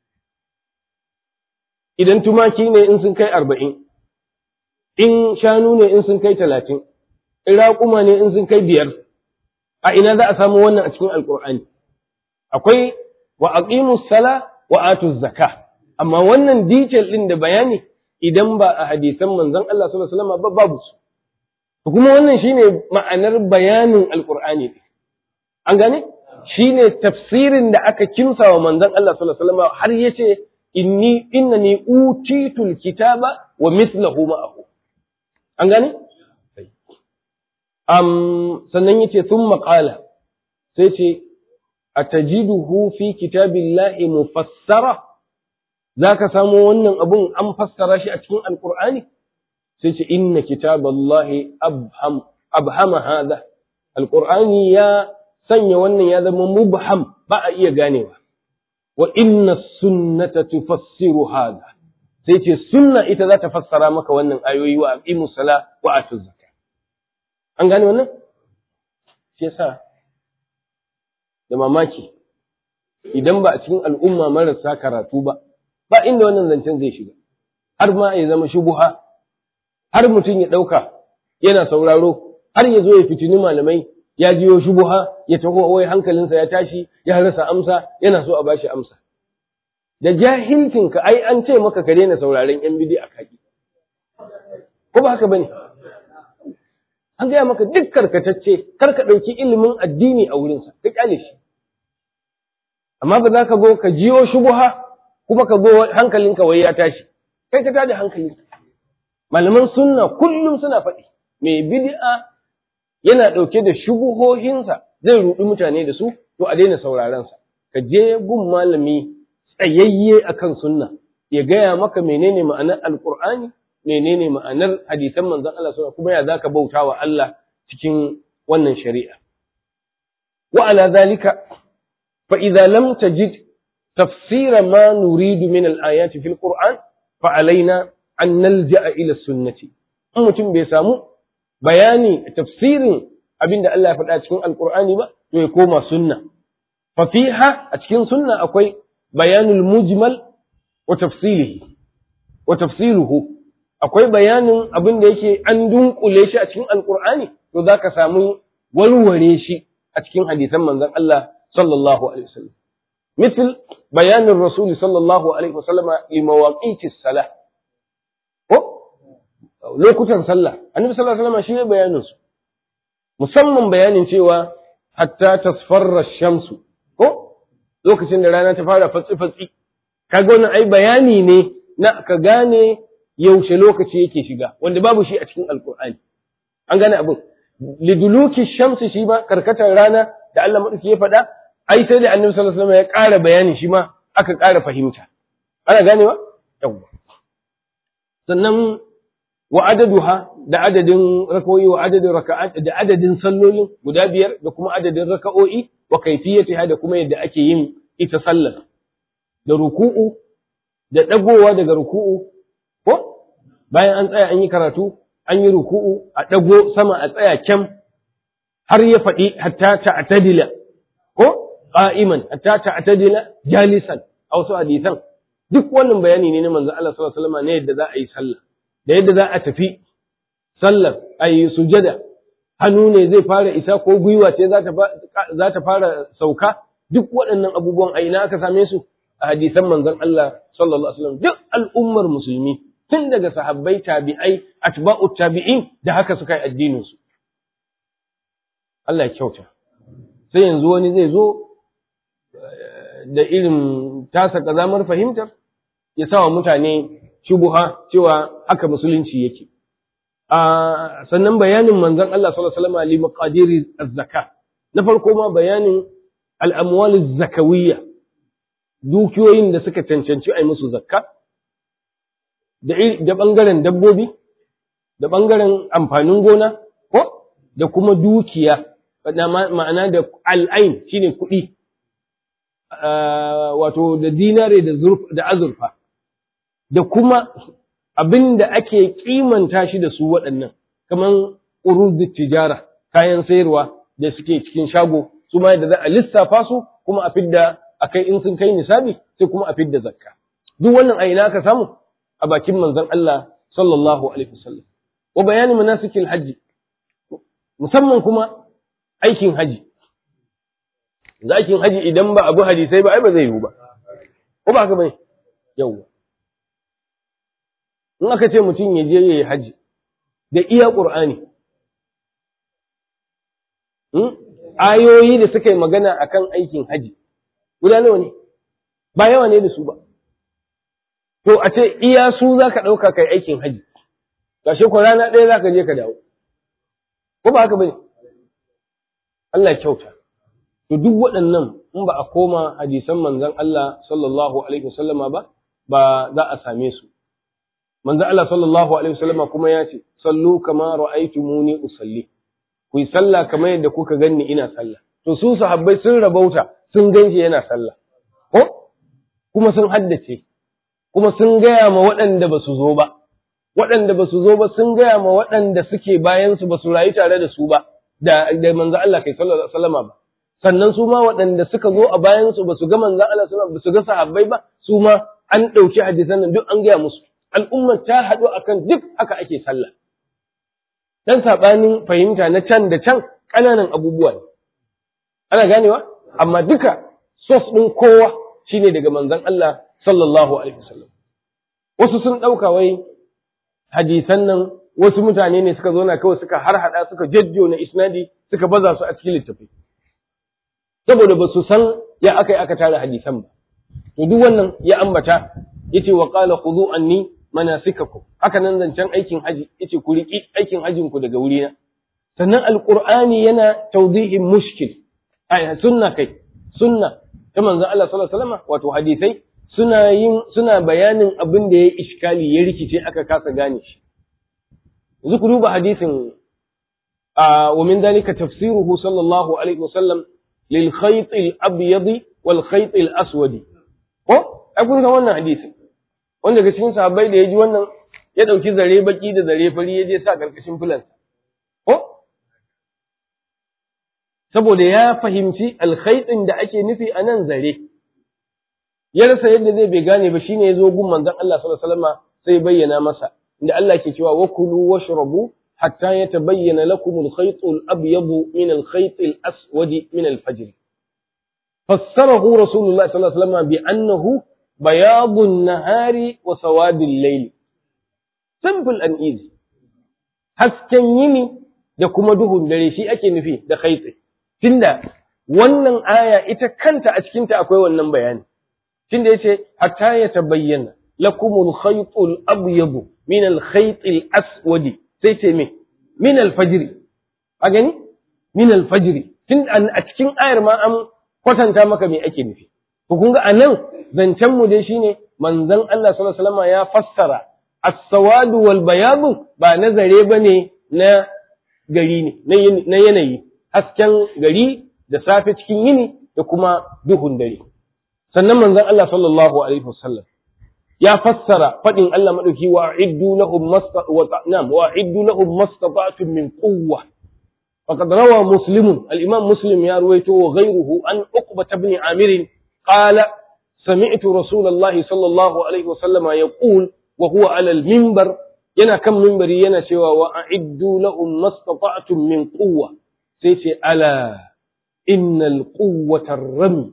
S2: idan tumaki ne in sun kai arba'in in shanu ne in sun kai talatin in raƙuma ne in sun kai biyar a ina za a samu wannan a cikin alƙur'ani akwai wa aqimus sala wa atuz zakka amma wannan detail din da bayani idan ba a hadisan manzon Allah sallallahu alaihi wasallam ba babu su kuma wannan shine ma'anar bayanin alƙur'ani an gane shine tafsirin da aka kimsa wa manzon Allah sallallahu alaihi wasallam har yace inni innani utitul kitaba wa mithluhu ma'ahu an gane am sannan yace thumma qala sai ce atajiduhu fi kitabillahi mufassara zaka samu wannan abun an fassara shi a cikin alqur'ani sai ce inna kitaballahi abham abhama hadha alqur'ani ya sanya wannan ya zama mubham ba a iya ganewa wa inna sunnata tufassiru hada sai ce sunna ita za ta fassara maka wannan ayoyi wa aqimu sala wa atu zakat an gane wannan shi yasa da mamaki idan ba a cikin al'umma marasa karatu ba ba inda wannan zancen zai shiga har ma ya zama shubuha har mutum ya ɗauka yana sauraro har ya zo ya fitini malamai ya jiyo shubuha ya taho wai hankalinsa ya tashi ya rasa amsa yana so a bashi amsa da jahilcinka ai an ce maka ka daina sauraren yan bidi a kaki ko ba haka bane an gaya maka duk karkatacce kar ka ɗauki ilimin addini a wurinsa ka kyale shi amma ba za ka go ka jiyo shubuha kuma ka go hankalinka wai ya tashi kai ka tada hankalinka malaman sunna kullum suna faɗi mai bid'a yana ɗauke da shubuhohinsa zai ruɗi mutane da su to a daina saurarensa ka je gun malami tsayayye akan sunna ya gaya maka menene ma'anar alqur'ani menene ma'anar hadisan manzon Allah sallallahu kuma ya zaka bauta wa Allah cikin wannan shari'a wa ala zalika fa idza lam tajid tafsira ma nuridu min al-ayati fil qur'an fa alaina an nalja'a ila sunnati in mutum bai samu bayani tafsirin abinda Allah ya faɗa cikin alqur'ani ba to ya koma sunna fa fiha a cikin sunna akwai bayanul mujmal wa tafsilihi wa tafsiluhu akwai bayanin abin da yake an dunkule shi a cikin alqur'ani to zaka samu warware shi a cikin hadisan manzon Allah sallallahu alaihi wasallam مثل بيان الرسول صلى الله عليه وسلم لمواقيت الصلاه ko lokutan sallah annabi sallallahu alaihi wasallam shi ne bayanin su musamman bayanin cewa hatta tasfarra shamsu ko lokacin da rana ta fara fatsi fatsi kaga wannan ai bayani ne na ka gane yaushe lokaci yake shiga wanda babu shi a cikin alkur'ani an gane abin liduluki shamsi shi ma karkatar rana da Allah madauki ya faɗa ai sai da annabi sallallahu alaihi wasallam ya ƙara bayani shi ma aka ƙara fahimta ana ganewa yawwa sannan wa adaduha da adadin raka'o'i wa adadin raka'at da adadin sallolin guda biyar da kuma adadin raka'o'i wa kaifiyatiha da kuma yadda ake yin ita sallar da ruku'u da dagowa daga ruku'u ko bayan an tsaya an yi karatu an yi ruku'u a dago sama a tsaya kyam har ya faɗi hatta ta'tadila ko qa'iman hatta ta'tadila jalisan a wasu hadisan duk wannan bayani ne na manzo Allah sallallahu alaihi wasallam ne yadda za a yi sallah da yadda za a tafi sallar a yi sujada hannu ne zai fara isa ko gwiwa ce za ta fara sauka duk waɗannan abubuwan a ina aka same su a hadisan manzon Allah sallallahu alaihi wasallam duk al'ummar musulmi tun daga sahabbai tabi'ai atba'u tabi'in da haka suka yi addinin su Allah ya kyauta sai yanzu wani zai zo da irin tasa kazamar fahimtar ya sawa mutane shubuha cewa haka musulunci yake a sannan bayanin manzon Allah sallallahu alaihi wasallam li maqadiri az-zaka na farko ma bayanin al-amwal az-zakawiyya dukiyoyin da suka cancanci ai musu zakka da da bangaren dabbobi da bangaren amfanin gona ko da kuma dukiya ma'ana da al'ain shine kuɗi wato da dinare da azurfa da kuma abin da ake kimanta shi da su waɗannan, kamar uruz tijara, kayan sayarwa da suke cikin shago, su ma yadda za a lissafa su kuma a fidda a kai in sun kai nisabi sai kuma a fidda zakka. Duk wannan a ina ka samu a bakin manzon Allah sallallahu alaihi wasallam. Wa bayani manasikil hajji, musamman kuma aikin haji. Aikin haji idan ba abu hadisai ba ai ba zai yiwu ba. Ko ba haka bane? Yawwa. in aka ce mutum ya je ya yi haji da iya ƙur'ani ayoyi da suka yi magana akan aikin haji guda nawa ne ba yawa ne da su ba to a ce iya su za ka ɗauka kai aikin haji gashe ko rana ɗaya za ka je ka dawo ko ba haka ba ne Allah ya kyauta to duk waɗannan in ba a koma hadisan manzon Allah sallallahu alaihi wasallama ba ba za a same su manzo Allah sallallahu alaihi wasallama kuma ya ce sallu kama ra'aytumuni usalli ku yi sallah kamar yadda kuka ganni ina sallah to su sahabbai sun rabauta sun ganshi yana sallah ko kuma sun haddace kuma sun gaya ma waɗanda ba su zo ba waɗanda ba su zo ba sun gaya ma waɗanda suke bayan su ba su rayu tare da su ba da da manzo Allah kai sallallahu alaihi wasallama ba sannan su ma waɗanda suka zo a bayan su ba su ga manzo Allah sallallahu alaihi wasallam ba su ga sahabbai ba su ma an ɗauki hadisan nan duk an gaya musu al'ummar ta haɗu akan duk haka ake sallah. Dan saɓanin fahimta na can da can ƙananan abubuwa ne. Ana ganewa? Amma duka sos ɗin kowa shine daga manzon Allah sallallahu Alaihi wasallam. Wasu sun ɗauka wai hadisan nan wasu mutane ne suka zo na kawai suka harhaɗa suka jajjo na isnadi suka baza su a cikin littafi. Saboda ba su san ya aka yi aka tara hadisan ba. To duk wannan ya ambata yace wa qala khudhu anni manasikakum haka nan zancen aikin haji yace ku riki aikin hajin ku daga wurina sannan alqur'ani yana tawdihin mushkil ai sunna kai sunna ta manzon Allah sallallahu alaihi wasallam wato hadisai suna yin suna bayanin abin da ya iskali ya rikice aka kasa gane shi yanzu ku duba hadisin wa min dalika tafsiruhu sallallahu alaihi wasallam lil khayt al abyad wal khayt al aswad ko ai kun san wannan hadisin wanda ga cikin sahabbai da ya ji wannan ya ɗauki zare baki da zare fari ya je sa ƙarƙashin filansa. Ko? Saboda ya fahimci alkhaitin da ake nufi a nan zare. Ya rasa yadda zai bai gane ba shine ya zo gun manzon Allah sallallahu alaihi wasallam sai bayyana masa inda Allah ke cewa wa kulu washrabu hatta yatabayyana lakum al-khayt al-abyad min al-khayt al-aswad min al-fajr. Fassarahu Rasulullah sallallahu alaihi wasallam bi annahu bayadun nahari wa sawadin laili. Simple and easy. Hasken yini da kuma duhun dare shi ake nufi da khaitsi. Tunda wannan aya ita kanta a cikinta akwai wannan bayani. Tunda yace hatta ya tabayyana lakumul khaytul abyad min al-khayt al-aswad sai ce me min al-fajr a gani min al-fajr tun a cikin ayar ma an kwatanta maka me ake nufi to kun ga anan zancen mu dai shine manzon Allah sallallahu alaihi wasallam ya fassara as-sawad wal bayad ba nazare bane na gari ne na yanayi hasken gari da safe cikin yini da kuma duhun dare sannan manzon Allah sallallahu alaihi wasallam ya fassara fadin Allah madauki wa a'iddu lahum mastata'tum wa a'iddu lahum mastata'tum min quwwa faqad rawa muslim al-imam muslim ya ruwaito wa ghayruhu an uqba ibn amir qala sami'tu rasulullahi sallallahu alaihi wasallam yaqul wa huwa ala al-minbar yana kan minbari yana cewa wa a'iddu lahum mastata'tum min quwwa sai ce ala innal quwwatar rami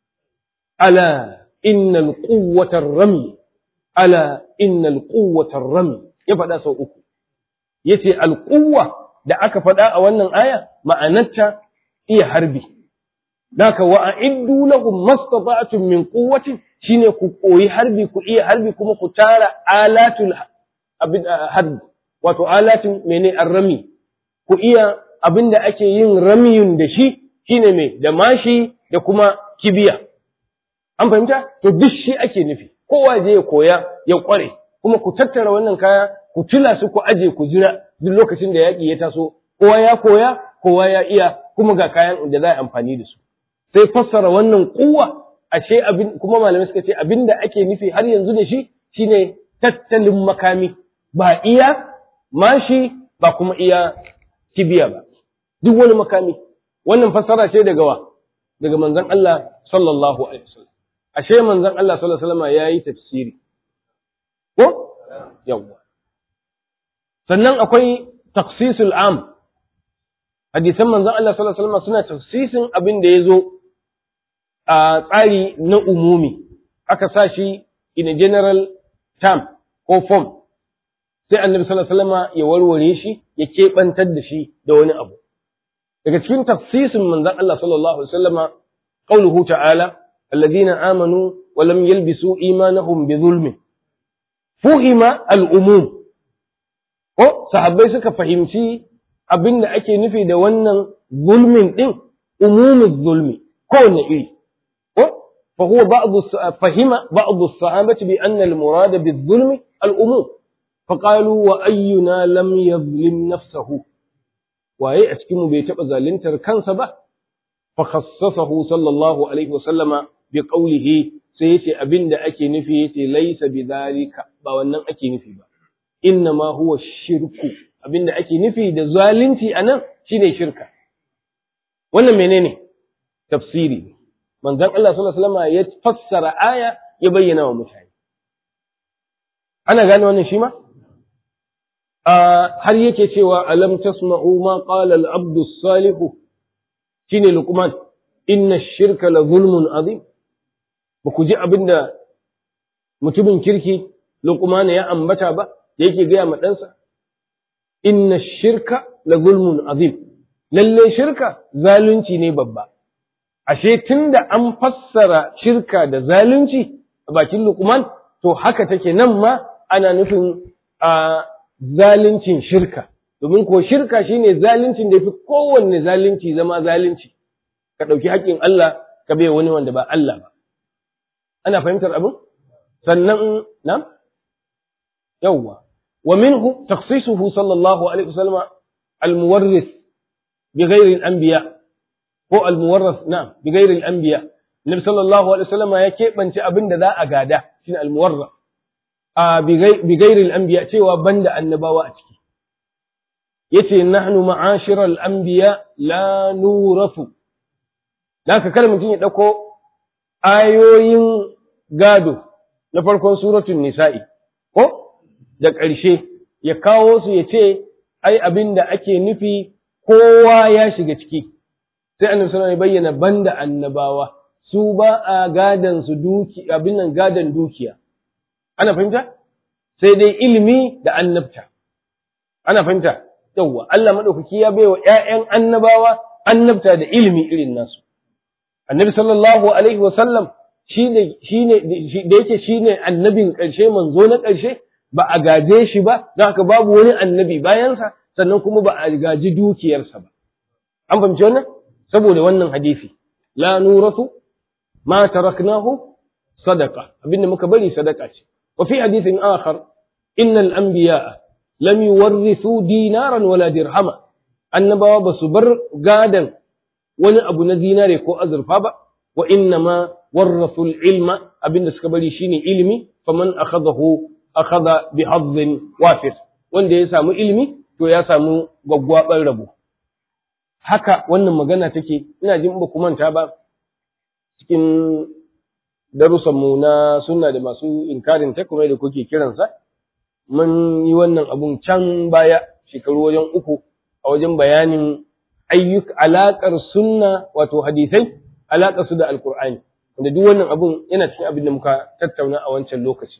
S2: ala innal quwwatar rami ala innal quwwatar rami ya faɗa sau uku yace alquwwa da aka faɗa a wannan aya ma'anarta iya harbi Daka wa a'iddu lahum mastata'tum min quwwatin shine ku koyi harbi ku iya harbi kuma ku tara alatul harbi wato alatin mene arrami ku iya abinda ake yin ramiyun da shi shine me da mashi da kuma kibiya an fahimta to duk shi ake nufi kowa je ya koya ya kware kuma ku tattara wannan kaya ku tula su ku aje ku jira duk lokacin da yaƙi ya taso kowa ya koya kowa ya iya kuma ga kayan da za a amfani da su sai fassara wannan kuwa ashe abin kuma malamai suka ce abin da ake nufi har yanzu da shi shine tattalin makami ba iya mashi ba kuma iya kibiya ba duk wani makami wannan fassara ce daga wa daga manzon Allah sallallahu alaihi wasallam ashe manzon Allah sallallahu alaihi wasallam yayi tafsiri ko yawa sannan akwai taksisul am hadisan manzon Allah sallallahu alaihi wasallam suna tafsisin abin da yazo a tsari na umumi aka sa shi in a general term ko form sai annabi sallallahu alaihi wasallam ya warware shi ya kebantar da shi da wani abu daga cikin tafsisin manzon Allah sallallahu alaihi wasallama qauluhu ta'ala alladhina amanu wa lam yalbisu imanahum bi zulmin fuhima al-umum ko sahabbai suka fahimci abinda ake nufi da wannan zulmin din umumin zulmi kowanne iri ko fa huwa ba'd fahima ba'd as-sahabati bi anna al-murad bi-zulmi al-umum فقالوا وأينا لم يظلم نفسه waye a cikinmu bai taɓa zaluntar kansa ba fa khassasahu sallallahu alaihi wa sallama bi qawlihi sai yace abinda ake nufi yace laysa bi zalika ba wannan ake nufi ba inna ma huwa shirku abinda ake nufi da zalunci anan shine shirka wannan menene tafsiri manzon Allah sallallahu alaihi wasallam ya fassara aya ya bayyana wa mutane ana gane wannan shi ma har yake cewa alam tasma'u ma qala al-abdu salihu shine luqman inna ash-shirka la zulmun azim ba ku ji abinda mutumin kirki luqman ya ambata ba yake gaya ma ɗansa inna ash-shirka la zulmun azim lalle shirka zalunci ne babba ashe tunda an fassara shirka da zalunci a bakin luqman to haka take nan ma ana nufin a zaluncin shirka domin ko shirka shine zaluncin da fi kowanne zalunci zama zalunci ka ɗauki haƙƙin Allah ka bai wani wanda ba Allah ba ana fahimtar abin sannan na yawwa wa minhu takhsisuhu sallallahu alaihi wasallam al-muwarris bi ghairi al-anbiya ko al-muwarras na bi ghairi al-anbiya nabi sallallahu alaihi wasallam ya keɓance abin da za a gada shine al-muwarras a bigairil anbiya cewa banda annabawa a ciki yace nahnu ma'ashiral anbiya la nurafu ka kada mutum ya dauko ayoyin gado na farkon suratul nisa'i ko da ƙarshe ya kawo su ya ce ai abin da ake nufi kowa ya shiga ciki sai annabi sallallahu alaihi bayyana banda annabawa su ba a gadan su duki abin nan gadan dukiya ana fahimta sai dai ilimi da annabta ana fahimta yawwa Allah madaukaki ya baiwa ƴaƴan annabawa annabta da ilimi irin nasu annabi sallallahu alaihi wa sallam shine shine da yake shine annabin ƙarshe manzo na ƙarshe ba a gaje shi ba don haka babu wani annabi bayansa sannan kuma ba a gaji dukiyarsa ba an fahimci wannan saboda wannan hadisi la nuratu ma taraknahu sadaqa abinda muka bari sadaka ce wa fi hadithin akhar innal anbiya'a lam yuwarrithu dinaran wala dirhama annabawa ba su bar gadan wani abu na zinare ko azurfa ba wa inna ma warrathu ilma abinda suka bari shine ilimi faman akhadahu akhadha bi hazzin wafir wanda ya samu ilimi to ya samu gwaggwaban rabo haka wannan magana take ina jin ba ku manta ba cikin darussanmu na sunna da masu inkarin ta kuma da kuke kiransa mun yi wannan abun can baya shekaru wajen uku a wajen bayanin ayyuk alaƙar sunna wato hadisai alaƙar su da alkur'ani wanda duk wannan abun yana cikin abin da muka tattauna a wancan lokaci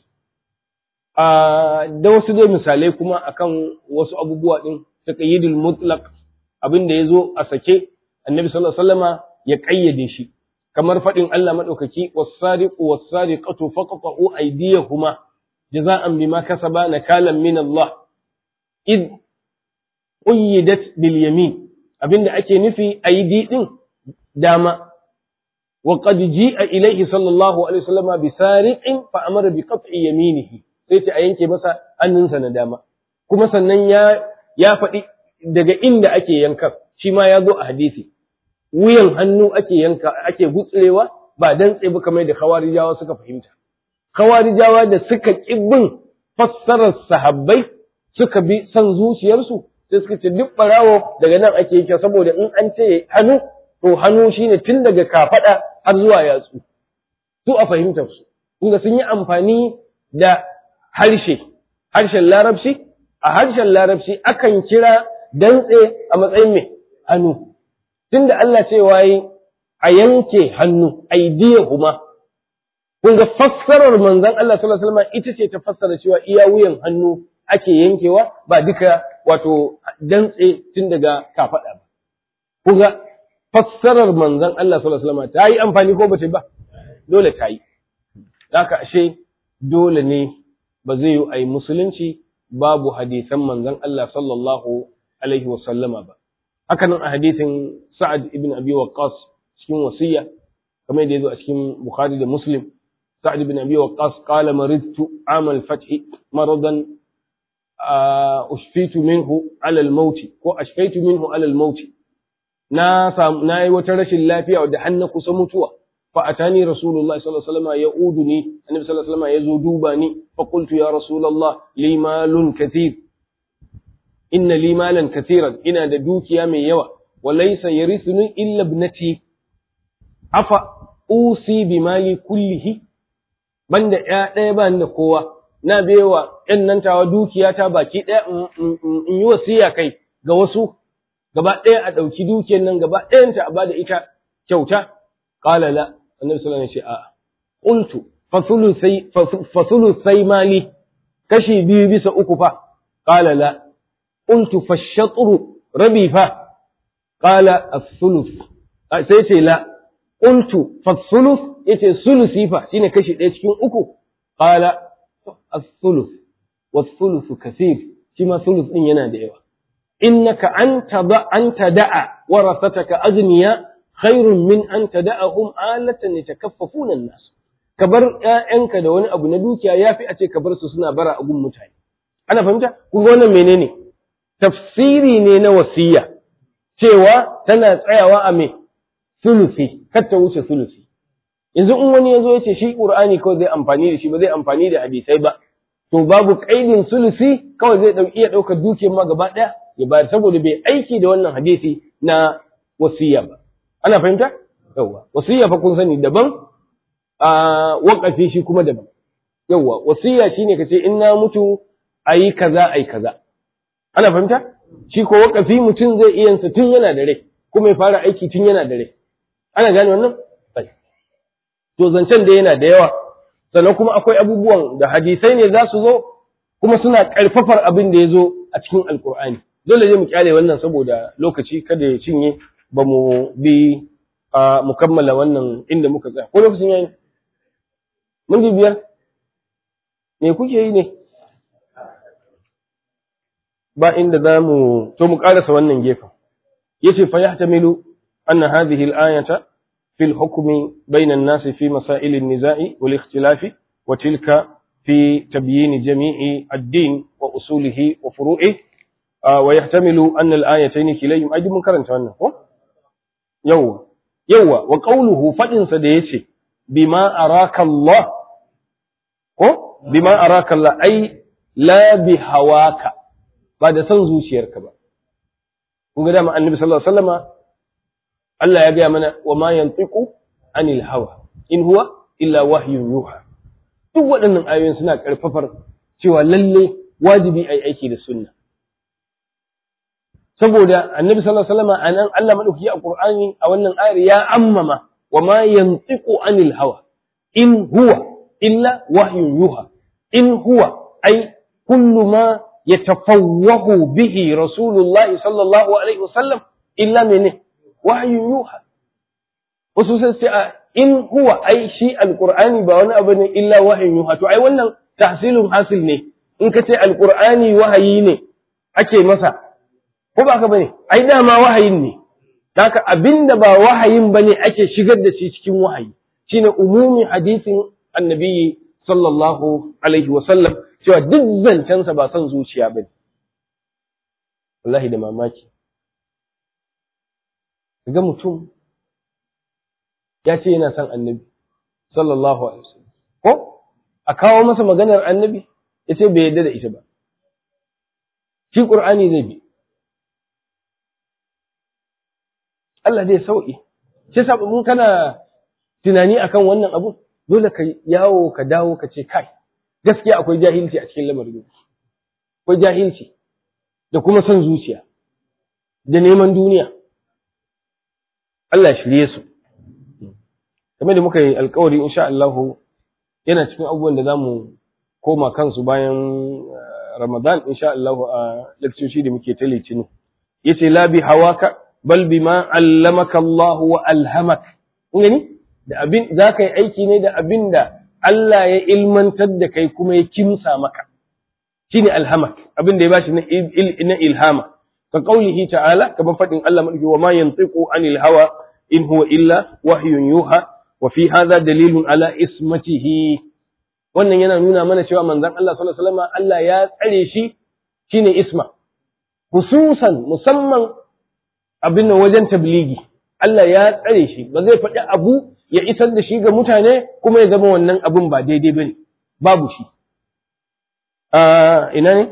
S2: da wasu dai misalai kuma akan wasu abubuwa din taqyidul mutlaq abin da yazo a sake annabi sallallahu alaihi wasallama ya kayyade shi kamar faɗin Allah maɗaukaki was-sariqu was-sariqatu faqta'u aydiyahuma jaza'an bima kasaba nakalan min Allah id qayyidat bil yamin abinda ake nufi aydi din dama wa qad ji'a ilayhi sallallahu alaihi wasallama bi sariqin fa amara bi qat'i yaminihi sai ta yanke masa hannunsa na dama kuma sannan ya ya faɗi daga inda ake yankan shi ma ya zo a hadisi wuyan hannu ake yanka ake gutsurewa ba dan ba kamar da khawarijawa suka fahimta khawarijawa da suka bin fassarar sahabbai suka bi san zuciyarsu sai suka ce duk barawo daga nan ake yake saboda in an ce hannu to hannu shine tun daga kafada har zuwa yatsu su a fahimtar su inda sun yi amfani da harshe harshen larabci a harshen larabci akan kira dantse a matsayin mai hannu tunda Allah cewa yi a yanke hannu aidiyahuma kun ga fassarar manzon Allah sallallahu alaihi wasallam ita ce ta fassara cewa iya wuyan hannu ake yankewa ba duka wato dantse tun daga kafada ba kun ga fassarar manzon Allah sallallahu alaihi wasallam ta yi amfani ko bace ba dole ta yi haka ashe dole ne ba zai yi ai musulunci babu hadisan manzon Allah sallallahu alaihi wasallama ba hakanan a hadisin Sa'ad ibn Abi Waqqas cikin wasiya kamar da yazo a cikin Bukhari da Muslim Sa'ad ibn Abi Waqqas qala maridtu amal fath maradan ushfitu minhu ala al-maut ko ashfaitu minhu ala al-maut na samu nayi wata rashin lafiya wadda hanna kusa mutuwa fa atani rasulullahi sallallahu alaihi wasallam yauduni annabi sallallahu alaihi wasallam yazo duba ni fa qultu ya rasulullah li malun kathir inna li malan kathiran ina da dukiya mai yawa wa laysa yarithuni illa ibnati afa usi bi mali kullihi banda ya ɗaya ba da kowa na baiwa ƴan nan tawa dukiya ta baki ɗaya in yi wasiya kai ga wasu gaba ɗaya a ɗauki dukiyar nan gaba ɗayanta a bada ita kyauta qala la annabi sallallahu alaihi wasallam ya ce a'a qultu fa thuluthai mali kashi biyu bisa uku fa qala la قلت فالشطر ربي فا قال الثلث sai ce la qultu fathuluth yace sulusi fa shine kashi ɗaya cikin uku qala as-thuluth was-thuluthu kathir shi ma thuluth din yana da yawa innaka anta da anta da'a warasataka ajniya khairun min an tada'ahum alatan yatakaffafuna an-nas ka bar ƴaƴanka da wani abu na dukiya yafi a ce ka bar su suna bara a gun mutane ana fahimta kun ga wannan menene tafsiri ne na wasiya cewa tana tsayawa a me sulusi kar ta wuce sulusi yanzu in wani ya zo ya ce shi qur'ani kawai zai amfani da shi ba zai amfani da hadisai ba to babu kaidin sulusi kawai zai dauki iya daukar dukiyar ma gaba daya ya bayar saboda bai aiki da wannan hadisi na wasiya ba ana fahimta yawa wasiya fa kun sani daban a waqafi shi kuma daban yawa wasiya shine kace in na mutu ayi kaza ayi kaza ana fahimta shi ko wakafi mutum zai iya sa tun yana da rai kuma ya fara aiki tun yana da rai ana gane wannan to zancen da yana da yawa sannan kuma akwai abubuwan da hadisai ne za su zo kuma suna ƙarfafar abin da ya zo a cikin alkur'ani dole ne mu kyale wannan saboda lokaci kada ya cinye ba mu bi mu kammala wannan inda muka tsaya ko lokacin yayi mun biyar me kuke yi ne ba inda za mu to mu karasa wannan gefen yace fa yahtamilu anna hadhihi al-ayata fi al-hukmi bayna an-nas fi masail an-niza'i wal ikhtilafi wa tilka fi tabyin jami'i ad-din wa usulihi wa furu'ihi wa yahtamilu anna al-ayatayn kilayhim ai mun karanta wannan ko yawa yawa wa qawluhu fadin sa da yace bima araka Allah ko bima araka Allah ai la bi hawaka ba da son zuciyarka ba kun ga dama annabi sallallahu alaihi wasallama Allah ya gaya mana wa ma yantiqu anil hawa in huwa illa wahyun yuha duk waɗannan ayoyin suna ƙarfafar cewa lalle wajibi ai aiki da sunna saboda annabi sallallahu alaihi wasallama anan Allah madauki a Qur'ani a wannan ayar ya ammama wa ma yantiqu anil hawa in huwa illa wahyun yuha in huwa ai kullu ma يتفوه به رسول الله صلى الله عليه وسلم إلا منه وحي يوحى وسوسا in huwa ai shi alqur'ani ba wani abu ne illa wahayin yuha to ai wannan tahsilun hasil ne in ka ce alqur'ani wahayi ne ake masa ko ba ka bane ai dama wahayin ne haka abinda ba wahayin bane ake shigar da shi cikin wahayi shine umumi hadisin annabi sallallahu alaihi wa sallam cewa duk zancensa ba son zuciya ba ne. Wallahi da mamaki. Ga mutum ya ce yana son annabi, sallallahu alaihi wasallam. Ko? A kawo masa maganar annabi, ya ce bai yarda da ita ba. Shi ƙur'ani zai bi. Allah zai sauƙi. Shi sa mun kana tunani akan wannan abu, dole ka yawo ka dawo ka ce kai. gaskiya akwai jahilci a cikin lamarin akwai jahilci da kuma son zuciya da neman duniya Allah shirye su kamar da muka yi alkawari insha Allah yana cikin abubuwan da zamu koma kansu bayan Ramadan insha Allah a lakcoci da muke ta litinin yace la bi hawaka bal bima allamaka Allah wa alhamak kun gani da abin zaka yi aiki ne da abin da Allah ya ilmantar da kai kuma ya kimsa maka shine alhamak abin da ya bashi na ilhama ka qaulihi ta'ala kamar fadin Allah madauki wa ma yantiqu anil hawa in huwa illa wahyun yuha wa fi hadha dalilun ala ismatihi wannan yana nuna mana cewa manzon Allah sallallahu alaihi wasallam Allah ya tsare shi shine isma hususan musamman abin wajen tabligi Allah ya tsare shi ba zai faɗi abu ya isar da shi ga mutane kuma ya zama wannan abin ba daidai ba ne, babu shi. Ina ne?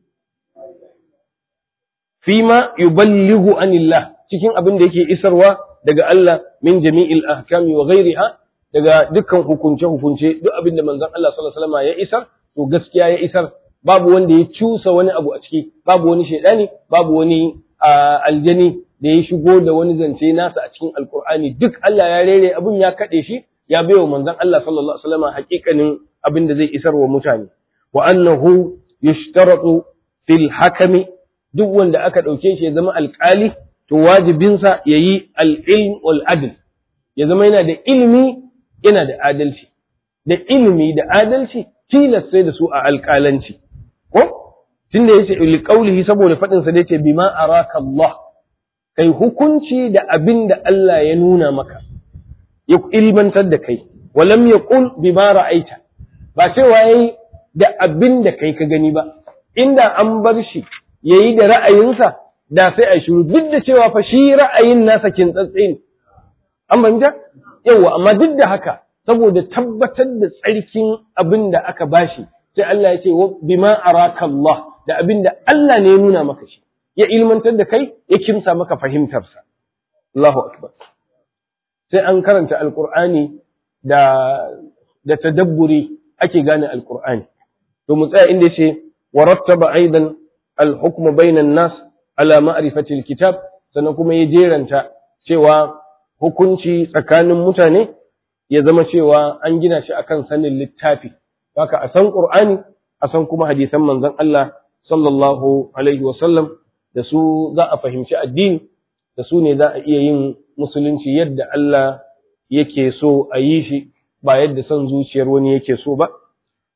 S2: Fima yuballighu anillah cikin abin da yake isarwa daga Allah min jami'il ahkami wa ghairiha daga dukkan hukunce-hukunce duk abin da manzon Allah sallallahu alaihi wasallam ya isar to gaskiya ya isar babu wanda ya cusa wani abu a ciki babu wani shaidani babu wani aljani da ya shigo da wani zance nasa a cikin alkur'ani duk Allah ya rere abin ya kaɗe shi ya baiwa manzon Allah sallallahu alaihi wasallam hakikanin abin da zai isar wa mutane wa annahu yushtaratu fil hakami duk wanda aka ɗauke shi ya zama alƙali to wajibinsa ya yi al'ilm wal adl ya zama yana da ilimi yana da adalci da ilimi da adalci tilas sai da su a alƙalanci ko tunda yace liqaulihi saboda faɗin sa da yace bima araka Allah kai hukunci da abin da Allah ya nuna maka, ya ilmantar da kai, walam ya ƙul bi ma ra'aita, ba cewa ya yi da abin da kai ka gani ba, inda an bar shi ya yi da ra'ayinsa da sai a shiru duk da cewa fa shi ra'ayin nasa kintsatse ne. An banta? Yawwa, amma duk da haka, saboda tabbatar da tsarkin abin da aka bashi, sai Allah ya ce, bima araka Allah, da abin da Allah ne ya nuna maka shi. ya ilmantar da kai ya kimsa maka fahimtarsa. Allahu Akbar. Sai an karanta Alƙur'ani da da tadabburi ake gane Alƙur'ani. To mu tsaya inda yace wa rattaba aidan al-hukm bainan nas ala ma'rifati al-kitab sannan kuma ya jeranta cewa hukunci tsakanin mutane ya zama cewa an gina shi akan sanin littafi. Haka a san Qur'ani a san kuma hadisan manzon Allah sallallahu alaihi wa sallam da su za a fahimci addini da su ne za a iya yin musulunci yadda Allah yake so a yi shi ba yadda son zuciyar wani yake so ba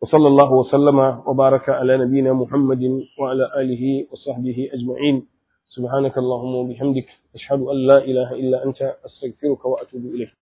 S2: wa sallallahu wa sallama wa baraka ala nabiyyina Muhammadin wa ala alihi wa sahbihi ajma'in سبحانك اللهم وبحمدك أشهد أن لا إله إلا أنت أستغفرك وأتوب إليك